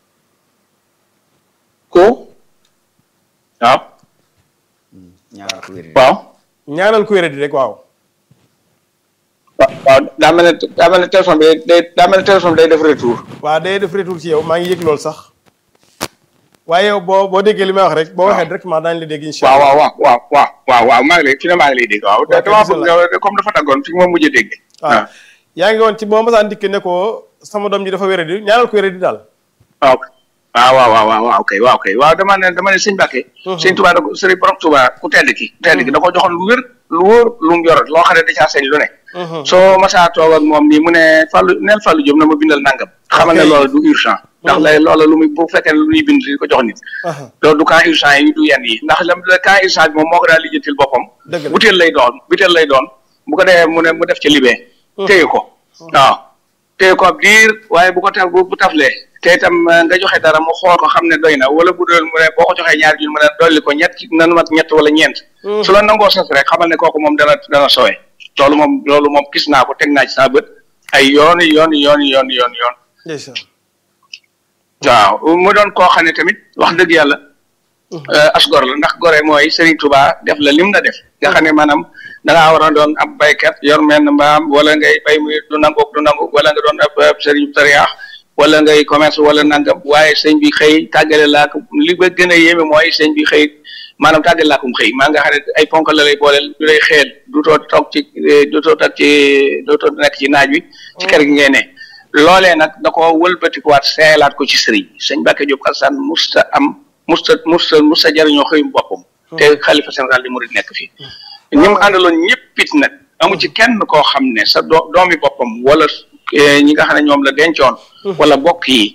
ko. waaw. ñaanal ko wér waaw. ñaanal ku wér di rek waaw. waaw waaw daa mel ne daa mel ne téléphone bi day daa mel ne téléphone bi day def retour. waaw day def retour ci yow maa ngi yëg loolu sax. waaye yow boo boo déggee li may wax rek. boo waxee directement daañu la dégg incha waaw allah. waaw waaw waaw waaw waaw maa ngi lay fi ne maa ngi lay dégg waaw. Ok, damaa bismillah. bëgg comme dafa daggoon fi ma mujjee dégg. waaw yaa ngi woon ci boo ma saan dikkee ne ko sama doom ji dafa wér di ñaanal ku wér di daal. waaw waaw waaw waaw waaw waaw kay waaw kay waaw dama ne dama ne sëñ Mbacke. sëñ Touba da ko sëriñ borom Touba ku tedd ki. ku tedd ki da ko joxoon lu wér lu wóor lu mu yor loo xam ne da caa sañ lu ne. soo masaa toog ak moom nii mu ne Fallou neel Fallou Diop na ma bindal nangam. xamal ne Ok. loola du urgent. ndax lay loola lu muy bu fekkee ne lu ñuy bind di ko jox nit. loolu du cas urgent yi du yenn yi ndax lam la cas urgent bi moom moo ko daal lijjantil boppam. Dëgg la. butéel lay doon butéel lay doon bu ko defee mu ne mu def ci libee. téye ko waaw téye ko ab diir waaye bu ko taf bu bu taflee te itam eh, nga joxe dara mu xool ko xam ne doy na wala bu doon mu ne boo ko joxee ñaar junni mu ne dolli ko ñett nanu mat ñett wala ñeent. su la nangoo sas rek xamal ne kooku moom dana dana sowe loolu moom loolu moom gis naa ko teg naa ci saa bët ay yooni yooni yooni yooni yooni yoon ndeysaan. waaw mu doon koo xam ne tamit wax dëgg yàlla asgor la ndax gore mooy Serigne Touba def la lim la def nga xam ne maanaam da ngaa war a doon ab baykat yor menn mbaam wala ngay bay muy du nangu du nangu wala nga doon ab Serigne tariyaax wala ngay commerce wala nangam waaye sëñ bi xëy tàggale laa ko li ba gën a yéeme mooy sëñ bi xëy maanaam tàggale laa ko xëy maa nga xam ne ay ponk la lay booleel du lay xeel du too toog ci du too toog ci du too nekk ci naaj wi ci kër gi ngay ne loolee nag da ko wëlbatikuwaat seelaat ko ci sëriñ sëñ Mbacke Diop Kalsane musta am musta musta musta jariñoo xëyum boppam te xalifa général di murid nekk fii ñi mu àndaloon ñëpp it nag amu ci kenn koo xam ne sa doo doomi boppam wala ñi nga xam ne ñoom la dencoon wala bokk yi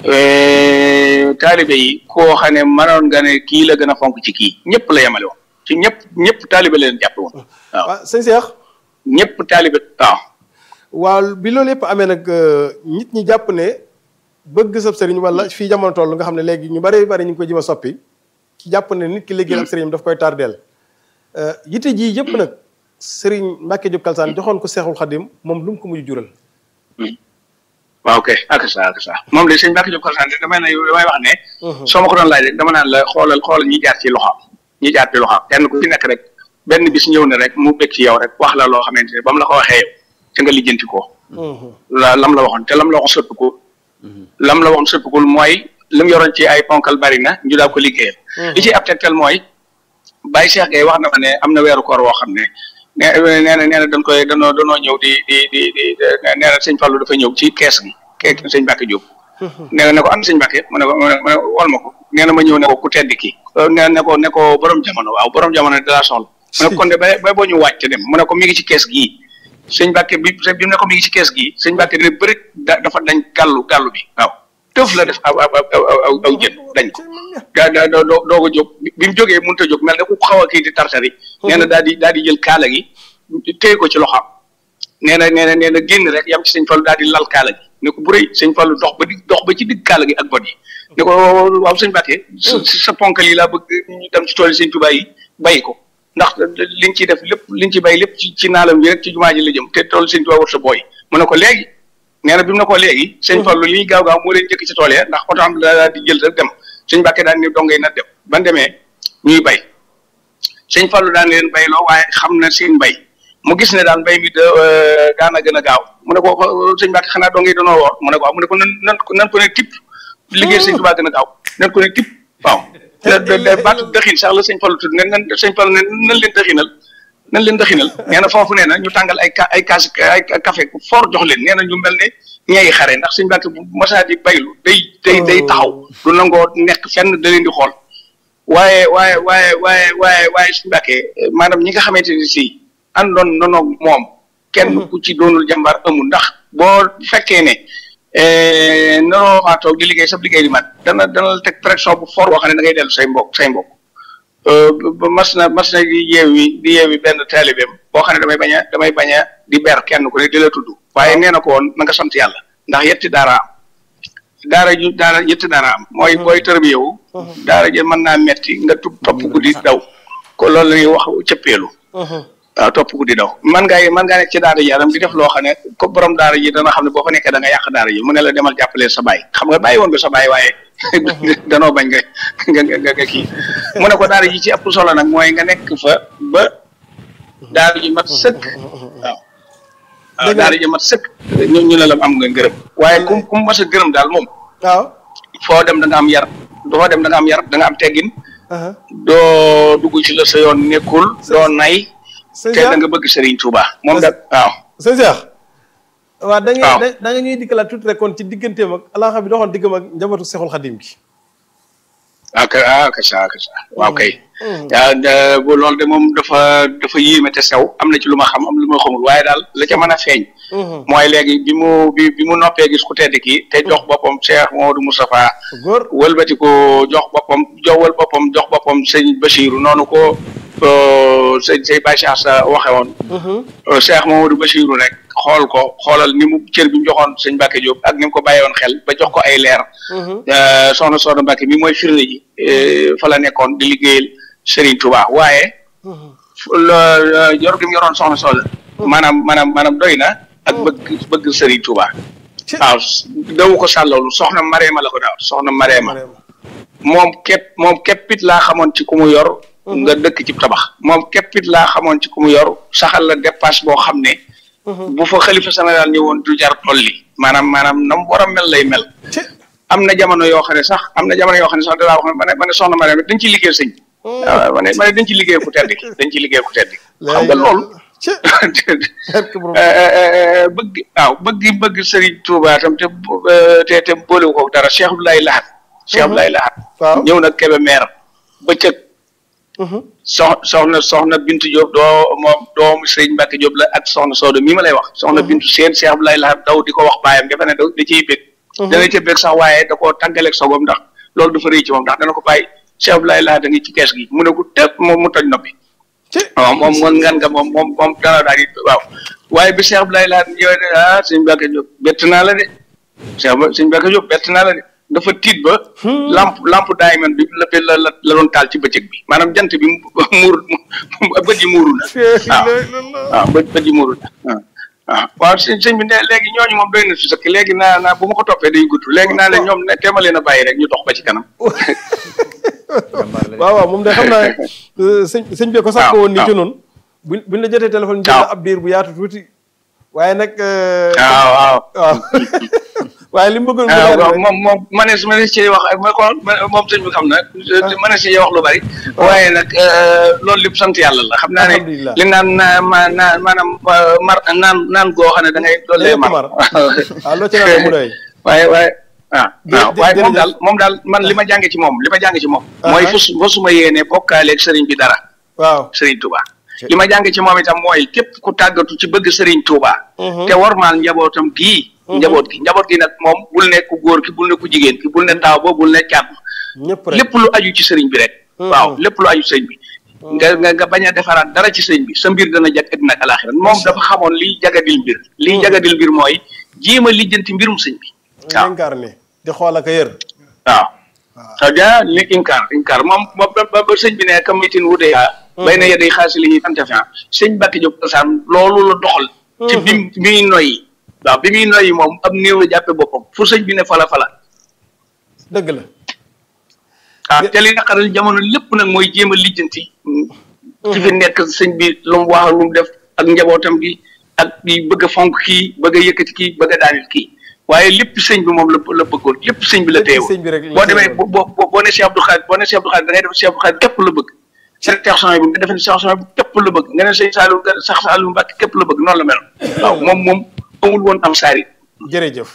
taalibe yi koo xam ne mënoon nga ne kii la gën a fonk ci kii ñëpp la yemale woon ci ñëpp ñëpp taalibe la leen jàppe woon waaw waaw sëñ Cheikh ñëpp taalibe waaw waaw bi loolu yëpp amee nag nit ñi jàpp ne bëgg sab sëriñ wala fii jamono toll nga xam ne léegi ñu bari bari ñu ngi koy jëm a soppi ci jàpp ne nit ki liggéeyal ab sëriñam daf koy tardeel yite ji yëpp nag sëriñ Mbacke Diop Kalsane joxoon ko Seexul Xadim moom lu mu ko mujj jural waaw ok ak sa ak sa moom de sëñ Mbacke Diop Kalsane damay ne damay wax ne soo ma ko doon laaj rek dama naan la xoolal xoolal ñi jaar ci loxoam ñi jaar ci loxoam kenn ku ci nekk rek benn bis ñëw na rek mu bëgg ci yow rek wax la loo xamante ne ba mu la ko waxee yow te nga lijjanti ko la lam la waxoon te lam la waxoon sëpp ko lam la waxoon sëpp ko mooy li mu yoroon ci ay ponkal bari na ñu daal ko liggéeyal li ci ab tegtal mooy Baye Cheikh Gueye wax na ma ne am na weeru koor woo xam ne nee nee na nee na dañ koy danoo danoo ñëw di di di di nee na sëñ Fallou dafa ñëw ci kees gi kees sëñ Mbacke Diop nee na ne ko am sëñ Mbacke mu ne ko mu ne wol ma ko nee na ma ñëw ne ko ku tedd ki nee ne ko ne ko borom jamono waaw borom jamono da laa soxla mu ne ko kon de ba ba boo ñu wàcc dem mu ne ko mi ngi ci kees gii sëñ Mbacke bi bi mu ne ko mi ngi ci kees gii sëñ Mbacke dina bëri da dafa dañ gàllu gàllu bi waaw tëf la def aw aw aw aw jën dañ ko daa daa doo doo ko jóg bi mu jógee mënut a jóg mel ne ku xaw a kii di tartari nee na daal di daal di jël kaala gi téye ko ci loxoom nee na nee na nee na génn rek yam ci sëñ Fallu daal di lal kaala gi ne ko bu rëy sëñ Fallu dox ba di dox ba ci digg kaala gi ak bot yi ne ko waaw sëñ Mbacke sa ponkal yi laa bëgg ñu dem ci tool yi sëñ Tuubaa yi bàyyi ko ndax liñ ciy def lépp liñ ci bay lépp ci ci naalam bi rek ci jumaa ji la jëm te tool sëñ Tuubaa war sa booy mu ne ko léegi nee na bi mu ne ko léegi sëñ Fallu li ñuy gaaw gaaw moo leen jëkk ci tool ya ndax oto am daal di jël rek dem sëñ Mbacke daan ne dongay na dem ban demee ñuy bay sëñ Fallu daan leen bayloo waaye xam na seen bay mu gis ne daal mbay mi daana gën a gaaw mu ne ko sëñ Mbacke xanaa dongay danoo woor mu ne ko mu ne ko nan nan nan ko ne tipp liggéey sëñ Tuubaa gën a gaaw nan ko ne tipp waaw baatu dëxin sax la sëñ Fallu tudd ne nan sëñ Fallu ne nan leen dëxinal nan leen dëxinal nee na foofu nee na ñu tàngal ay ay kaas ay café fort jox leen nee na ñu mel ne ñeeyi xare ndax sëñ Mbacke bu masaa di baylu day day day taxaw du nangoo nekk fenn da leen di xool waaye waaye waaye waaye waaye waaye sëñ Mbacke maanaam ñi nga xamante ni si àndoon nanoog moom kenn ku ci doonul jàmbaar amul ndax boo fekkee ne nanoo maa toog di liggéey sab liggéey di mat dana dana la teg pression bu fort boo xam ne da ngay dellu say mbokk say mbokk mas na mas na di yeewi di yeewi benn taalibeem boo xam ne damay bañ a damay bañ a di ber kenn ku ne di la tudd waaye nee na ko woon na nga sant yàlla ndax yetti daara am daara ju daara yetti daara am mooy booy tërbiyewu daara ji mën naa metti nga tub topp guddi daw ko loolu la ñuy wax cëppeelu waaw topp guddi daw man ngaa man ngaa nekk ci daara ji yaram di def loo xam ne ko borom daara ji dana xam ne boo fa nekkee da nga yàq daara ji mu ne la demal jàppale sa baay xam nga bàyyi woon nga sa baay waaye danoo bañ nga nga nga nga kii mu ne ko daara ji ci ëpp solo nag mooy nga nekk fa ba daara ji mat sëkk waaw waaw daara ji mat sëkk ñu ñu ne la am nga gërëm waaye kum kum mas a gërëm daal moom waaw foo dem da nga am yar foo dem da nga am yar da nga am teggin doo dugg ci la sa yoon nekkul doo nay te da nga bëgg Serigne Touba moom da waaw sëñ Cheikh waaw da waaw. nga da nga ñuy dikkalaat tuuti rek kon ci digganteem ak alaaxa bi doxoon diggam ak njabootu Seexul Xadim gi ah ka ah ka sa ka sa waaw kay yaa da- bu loolu de moom dafa dafa yéeme te sew am na ci lu ma xam am lu ma xamul waaye daal la ca mën a feeñ mooy léegi bi mu bi bi mu noppee gis ku tedd kii te jox boppam Cheikh Modou Moustapha góor wëlbati ko jox boppam jowal boppam jox boppam sëñ Bachirou noonu ko euh, sëñ sëñ Baye Cheikh sa waxe woon euh, Cheikh Mamadou Bachirou rek xool ko xoolal ni mu cër bi mu joxoon sëñ Mbacke Diop ak ni mu ko bàyyee woon xel ba jox ko ay leer Euh, soxna soxna Mbacke mi mooy firnde ji euh, fa la nekkoon di liggéeyal Serigne Touba waaye la yor gi mu yoroon soxna soxna maanaam maanaam maanaam doy na ak bëgg bëgg Serigne Touba waaw dawu ko sàllalu soxna Mareema la ko daaw soxna Mareema moom képp moom képpit laa xamoon ci ku mu yor nga dëkk ci tabax moom képpit laa xamoon ci ku mu yor saxal la dépasse boo xam ne bu fa xalifa général ñëwoon du jar tolli maanaam maanaam nam war a mel lay mel ci am na jamono yoo xam ne sax am na jamono yoo xam ne sax dalaa wax ne ma ne ma ne soxna ma ne dañ ci liggéey sëñ waaw ma ne ma ne dañ ci liggéey ku tedd ki dañ ci liggéey ku tedd ki xam nga loolu ci barke borom bëgg waaw bëgg bëgg Serigne Touba tam te te te boolewu ko dara Cheikh Abdoulaye Lahat Cheikh Abdoulaye Lahat waaw. ñëw na Kébémer bëccëg sox soxna soxna Bintu Diop doo moom doomu Serigne Mbacke Diop la ak soxna Sodo mii ma lay wax soxna Bintu seen Cheikh Abdoulaye Lahat daw di ko wax baayam dafa ne da da ciy bég dana ca bég sax waaye da koo tàggaleeg sogom ndax loolu dafa rëy ci moom ndax dana ko bàyyi Cheikh Abdoulaye Lahat a ngi ci kees gi mu ne ko tëpp moom mu toj noppi ci waaw moom moom ngan nga moom moom moom dana daal di waaw waaye bi Cheikh Abdoulaye Lahat ñëwee ne ah sëñ Mbacke Diop bett naa la de Cheikh ba sëñ Mbacke Diop bett naa la de dafa tiit ba lamp lamp diamond bi la la la la doon taal ci bëccëg bi maanaam jant bi mu muur mu bët yi muuru na waaw waaw bët bët yi muuru na waaw waaw waaw sëñ sëñ bi ne léegi ñooñu moom doy na si sëkk léegi naa naa bu ma ko toppee day gudd léegi naa leen ñoom ne teema leen a bàyyi rek ñu dox ba ci kanam waaw waaw moom de xam naa ne sëñ sëñ bi ko sàkk waaw, woon nii ci waaw. noonu buñ buñ la jotee téléphone jël waaw. ab diir bu yaatu tuuti waaye nag waaw waaw waaw waaye li mu bëggoon mu waaw leer waaw rek moom moom ma ne ma ne si wax ma ko moom sëñ bi xam na ma ne si wax lu bari waaye nag loolu lépp sant yàlla la xam naa ne Alhamdulillah. li naan naa ma naa maanaam euh, mar naan naan goo xam ne da ngay doole Lépp mar mar. waaw loo ci naan mu doy waaye waaye ah Jë- waaw jë- waaye moom jërëjëf. daal moom daal man li ma jànge ci moom li ma jànge ci moom Ah, mooy ah. fas fasuma yéene bokkaaleeg sëriñ bi dara waaw sëriñ Touba li ma jànge ci moom itam mooy képp ku tàggatu ci bëgg sëriñ Touba Mhm. te warmaal njabootam gii njaboot gi njaboot gi nag moom bul ne ku góor ki bul ne ku jigéen ki bul ne taaw ba bul ne caat ñëpp rek lépp lu aju ci sëriñ bi rek Mhm. waaw lépp lu aju ci sëriñ bi nga nga nga bañ a defaraat dara ci sëriñ bi sa mbir dana jag àddina ak alaaxira moom dafa xamoon liy jagadil mbir liy jagadil mbir mooy jéem a lijjanti mbirum sëñ bi waaw incarné di xool ak a yër waaw xaw ja li inkaar inkaar moom ba ba ba sëñ bi ne kamitin wute yaa bay na yedday xaasi li ñuy fantafian sëñ Mbàkke Jóob Kalsaan loolu la doxal ci bi bi muy noyyi waaw bi muy noyyi moom am néew la jàppe boppam fu sëñ bi ne fala fala dëgg la ah te li naqaral jamono lépp nag mooy jéem a lijjanti ci fi nekk sëñ bi lu mu wax lu mu def ak njabootam gi ak di bëgg a fonk kii bëgg a yëkkati kii bëgg a daanil kii waaye lépp sëñ bi moom la la bëggoon lépp sëñ bi la Lépp teewoon sëñ bi rek la boo demee teewoon. boo boo boo ne Cheikh Abdou Khadir boo ne Cheikh Abdou Khadir da ngay def Cheikh Abdou Khadir képp la bëgg Cheikh Soxna bi nga defe ne Cheikh Soxna bi képp la bëgg nga ne sëñ Saliou nga sax Saliou Mbacke képp la bëgg noonu la mel waaw moom moom amul woon am saari jërëjëf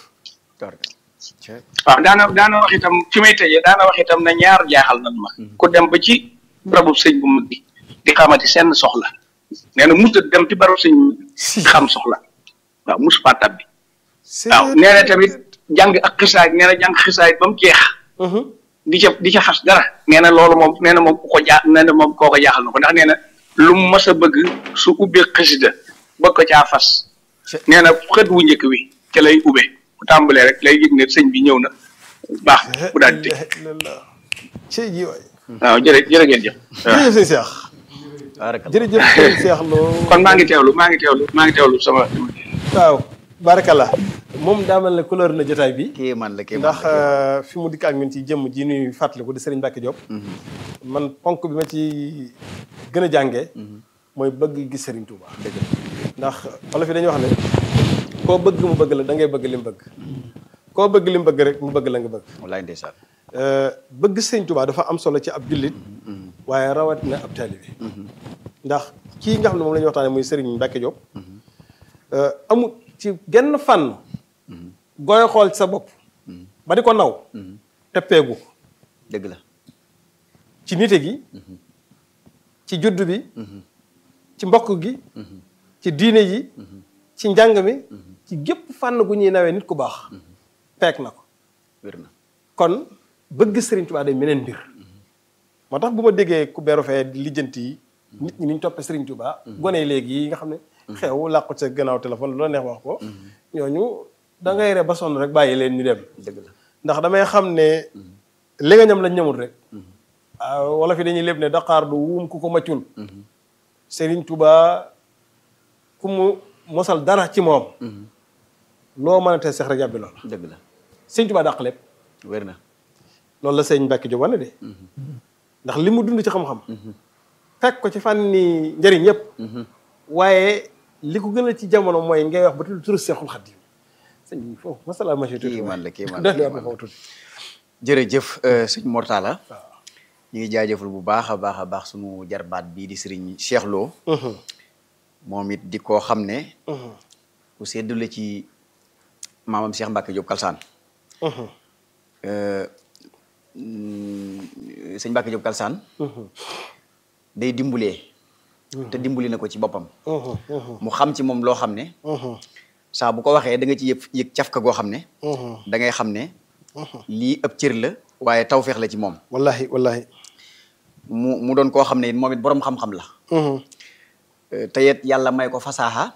waaw daana daana wax itam fi may tëjee daana wax itam ne ñaar jaaxal nan ma ku dem ba ci barabu sëñ bu mag bi di xamati seen soxla nee na musta dem ci barabu sëñ bu mag bi di xam soxla waaw mus faa tabbi waaw nee na tamit jàng ak xisaay nee na jàng xisaay ba mu jeex di ca di ca xas dara nee na loolu moom nee na moom ku ko jaa nee na moom koo ko jaaxal na ko ndax nee na lu mu mas a bëgg su ubbee xasida bëgg ko caa fas nee na xët wu njëkk wi ca lay ubbee bu tàmbalee rek lay yëg ne sëñ bi ñëw na baax na bu daal di tëj ci ji waay waaw jërë jërë ngeen jëf waaw jërëjëf sëñ Cheikh jërëjëf sëñ Cheikh Lo kon maa ngi teewlu maa ngi teewlu maa ngi teewlu sama waaw barakallah moom daa mel ne couleur na jotaay bi kii man la kii man ndax la euh, fi mu dikk ak ñun ci jëmm ji nuy fàttaliku di Serigne Mbacke Diop man ponk bi ma ci gën a jàngee mooy bëgg gis Serigne Touba ndax wala fi dañuy wax ne koo bëgg mu bëgg la da ngay bëgg li mu bëgg koo bëgg li mu bëgg rek mu bëgg la nga bëgg wallaay ndeysaan Euh, bëgg Serigne Touba dafa am solo ci ab jullit waaye rawatina ab taalibe ndax kii nga xam ne moom la ñuy waxtaane muy Serigne Mbacke Diop euh, amul ci genn fànn gooy xool ci sa bopp ba di ko naw te peegu ko dëgg la ci nite gi ci juddu bi ci mbokk gi ci diine ji ci njàng mi ci gépp fànn gu ñuy nawee nit ku baax peeg na ko wér na kon bëgg Serigne Touba day meneen mbir moo tax bu ma déggee ku beeru fee di lijjanti yi nit ñi ni ñu toppee Serigne Touba gone yi léegi yi nga xam ne xew làqu sa gannaaw téléphone lu la neex wax ko ñooñu da ngay re ba sonn rek bàyyi leen ñu dem dëgg la ndax damay xam ne li nga ñam lañ ñamul rek ah, wala fi dañuy lépp ne Dakar du wuum ku ko maccul Serigne Touba ku mu mosal dara ci moom loo mën a tee sex rek yàbbi lool dëgg la Serigne Touba dàq lépp wér na loolu la sëñ Mbacke Diop wane de ndax li mu dund ci xam-xam fekk ko ci fànni njëriñ yëpp waaye li ko gën a ci jamono mooy ngay wax ba tudd turu Seexul Xadiim sëñ bi foofu masala ma tuuti Kii man la, kii man la, doy kii na man la. foofu tuuti jërëjëf sëñ Mortala ñu ngi jaajëfal bu baax a baax a baax sunu jarbaat bii di sëriñ Cheikh Lo moom it di koo xam ne ku seddu la ci maamam Cheikh Mbacke Diop Kalsaan Euh, mm, sëñ Mbacke Diop Kalsaan day dimbulee te dimbali na ko ci boppam mu xam ci moom loo xam ne saa bu ko waxee da nga ci yëg yëg cafka goo xam ne da ngay xam ne lii ëpp cër la waaye tawfeex la ci moom wallahi wallahi mu mu doon koo xam ne it moom it boroom xam-xam la Euh, te it yàlla may ko fasaaxa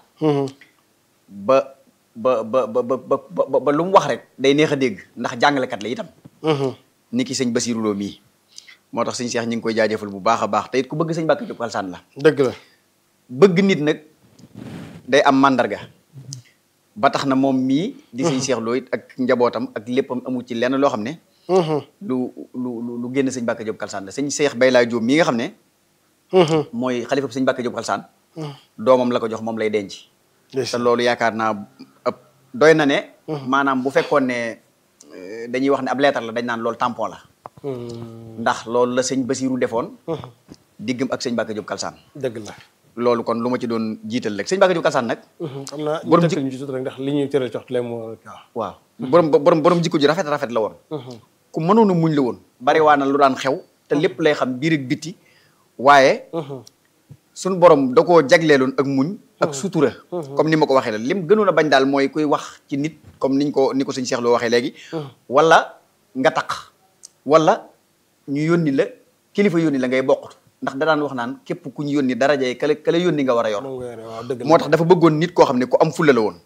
ba ba ba ba ba ba ba lu mu wax rek day neex a dégg ndax jàngalekat la itam ni ki sëñ Basiru Lo mii moo tax sëñ Cheikh ñu ngi koy jaajëfal bu baax a baax te it ku bëgg sëñ Mbacke Diop Kalsaan la dëgg la bëgg nit nag day am màndarga ba tax na moom mii di sëñ Cheikh Lo it ak njabootam ak léppam amu ci lenn loo xam ne lu lu lu lu génn sëñ Mbacke Diop Kalsaan la sëñ Cheikh Baylaay Diop mii nga xam ne mooy xalifa sëñ Mbacke Diop Kalsaan doomam la ko jox moom lay denc te loolu yaakaar naa ëpp doy na ne maanaam bu fekkoon ne euh, dañuy wax ne ab leetar la dañ naan loolu tampon la ndax loolu la sëñ Basiru defoon diggam ak sëñ Mbacke Diop Kalsaan dëgg la loolu kon lu ma ci doon jiital rek sëñ Mbacke Diop Kalsaan nag xam naa ñu Borom tënkal ji- ñu ci tuuti rek ndax li ñuy cëral cox leen moo waaw waaw borom borom borom jikko ji rafet rafet la woon ku mënoon a muñ la woon bari waa na lu daan xew te lépp lay xam biir ak biti waaye suñu borom da koo jagleeloon ak muñ ak sutura comme ni ma ko waxee la lim gënoon a bañ daal mooy kuy wax ci nit comme niñ ko ni ko sëñ Cheikh Lo waxee léegi wala nga taq wala ñu yónni la kilifa yónni la ngay bokkut ndax da daan wax naan képp ku ñu yónni daraja yi kale kale yónni nga war a yor moom nga yore waaw dëgg la moo tax dafa bëggoon nit koo xam ne ku am fulla la woon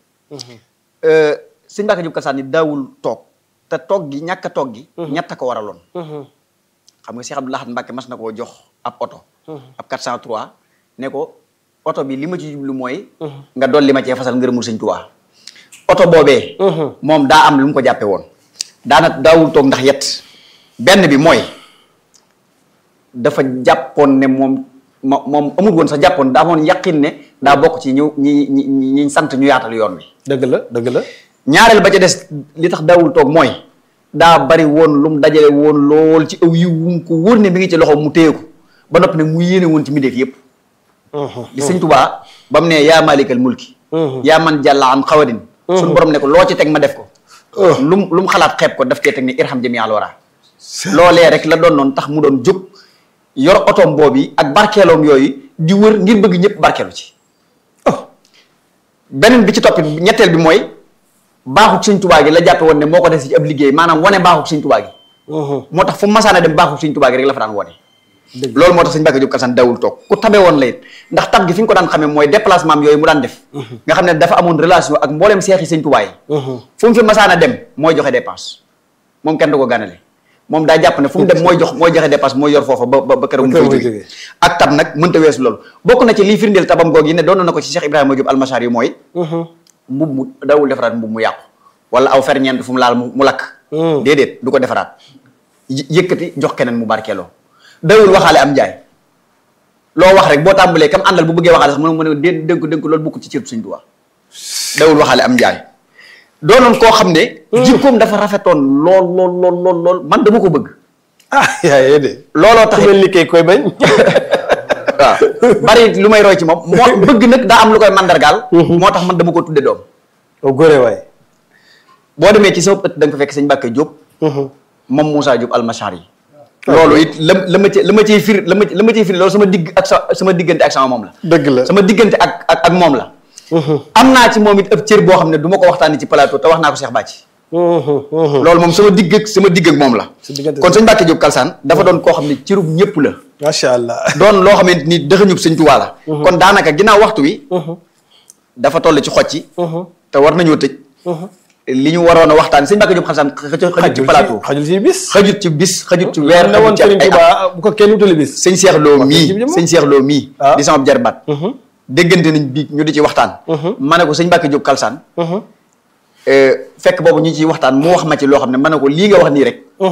sëñ Mbacke Diop Kalsaan ni daawul toog te toog gi ñàkk a toog gi ñett a ko waraloon xam nga Cheikh Abdou Lahad Mbacke mas na koo jox ab oto ab 403 ne ko oto bi li ma ci jublu mooy nga dolli ma cee fasal ngërëmul sëñ Tuubaa oto boobee moom daa am lu mu ko jàppe woon daana daawul toog ndax yet benn bi mooy dafa jàppoon ne moom mo moom amul woon sax jàppoon daa amoon yaqin ne daa bokk ci ñu ñi ñi ñi ñi sant ñu yaatal yoon wi dëgg la dëgg la ñaareel ba ca des li tax daawul toog mooy daa bari woon lu mu dajale woon lool ci aw yiw wu mu ko wóor ne mi ngi ci loxo mu téye ko ba noppi nag mu yéene woon ci mbindeef yépp li sëñ Tubaa ba mu ne yaa malikal mulki yaa man jàlla an xawadin suñu borom ne ko loo ci teg ma def ko lu mu lu mu xalaat xeeb ko daf cee teg ni irham jami al wara loolee rek la doon noonu tax mu doon jóg yor otoom boobu ak barkeeloom yooyu di wër ngir bëgg ñëpp barkeelu ci beneen bi ci toppit ñetteel bi mooy baaxuk sëñ tubaa gi la jàppe woon ne moo ko des ci ab liggéey maanaam wane baaxuk sëñ tubaa gi moo tax fu mu masaana dem baaxuk sëñ tubaa gi rek la fa daan wone loolu moo tax sëñ Mbacke Diop Kalsaan dawul toog ku tabe woon la it ndax tab gi fi nga ko daan xamee mooy déplacement am yooyu mu daan def nga xam ne dafa amoon relation ak mbooleem seexi sëñ tubaa yi fu mu fi masaana dem mooy joxe dépense moom kenn du ko gànnale moom daa jàpp ne fu mu dem mooy jox mooy joxe dépense mooy yor foofa ba ba ba keroog mu Ba keroog fay muy jóge jógee. ak tab nag mënta weesu loolu bokk na ci lii firndeel tabam goog yi ne doon na ko ci Cheikh Ibrahima Diop almachar yi mooy mbub mu dawul defaraat mbub mu yàqu wala aw ferñeent fu mu laal mu mu lakk déedéet du ko defaraat yë- yëkkati jox keneen mu barkeeloo dawul waxaale am njaay loo wax rek boo tàmbalee kam àndal bu bëggee waxaale sax mu ne mu ne dé dénk dénk loolu bukk ci cër Sëñ Tuubaa dawul waxaale am njaay doonoon koo xam ne jikkoom dafa rafetoon lool lool lool lool lool man dama ko bëgg ah yaa yee de looloo tax ku mel ni kay koy bañ waaw bari lu may roy ci moom moo bëgg nag daa am lu koy mandargaal moo tax man dama ko tudde doom o góore waay boo demee ci sama ëtt da nga ko fekk sëñ Mbàkke Diop moom Moussa Diop almachar yi loolu it la la ma ci la ma ciy firi la ma la ma ciy firi loolu sama digg ak sa sama diggante ak sama moom la dëgg la sama diggante ak ak ak moom la am naa ci moom it ëpp cër boo xam ne du ma ko waxtaanee ci plateau te wax naa ko Cheikh Bàcci loolu moom sama digg ak sama digg ak moom la Sa diggante kon sëñ Mbàkke Diop Kalsaan dafa doon koo xam ne cërub ñëpp la macha allah doon loo xamante ni dëxëñub sëñ Tuubaa la kon daanaka ginnaaw waxtu wi dafa toll ci xocc te war nañoo tëj li ñu waroon a waxtaan sëñ Mbàkke Diop Kalsaan xëjut xëjut ci plateau xajul ci bis xëjut ci bis xëjut ci weer ne woon xëjut ci Sëriñ ay at. Tuubaa bu ko kenn wutali bis sëñ Cheikh Lo mii ci jëmm. sëñ Cheikh Lo mii Ah. di sama jarbaat déggante nañ bii ñu di ci waxtaan ma ne ko sëñ Mbàkke Diop Kalsaan euh, fekk boobu ñu ciy waxtaan mu wax ma ci loo xam ne ma ne ko lii nga wax nii rek ay at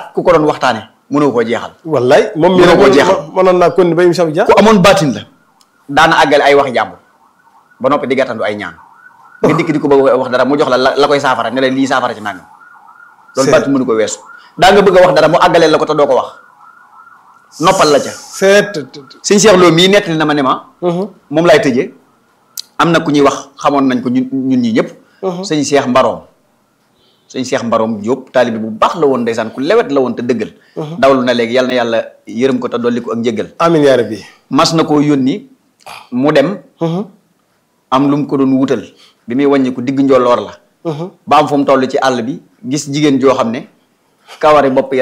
ku ko doon waxtaane mënoo koo jeexal wallaay moom mi Mënoo koo nag jeexal. mënoon naa kon ba émission bi jeex ku amoon baatin la daana àggale ay wax jàmbur ba noppi di gàttandu ay ñaan nga dikk di ko bëgg a wax dara mu jox la la la koy saafara ne la lii saafara ci nangam loolu C'est- baatin mënu ko weesu daa nga bëgg a wax dara mu àggaleel la ko te doo ko wax noppal la ca seet sëñ Cheikh Lo mii nettali na ma ne ma moom laay tëjee am na ku ñuy wax xamoon nañ ko ñun ñun ñi ñëpp sëñ Cheikh Mbaroom sëñ Cheikh Mbaroom Diop taalibe bu baax la woon ndeysaan ku lewet la woon te dëggal dawlu na léegi yal na yàlla yërëm ko te dolli ko ak njëggal amin yaa rabbi mas na koo yónni mu dem am lu mu ko doon wutal bi muy wàññi ko digg njolloor la ba am fu mu toll ci àll bi gis jigéen joo xam ne kawari bopp ya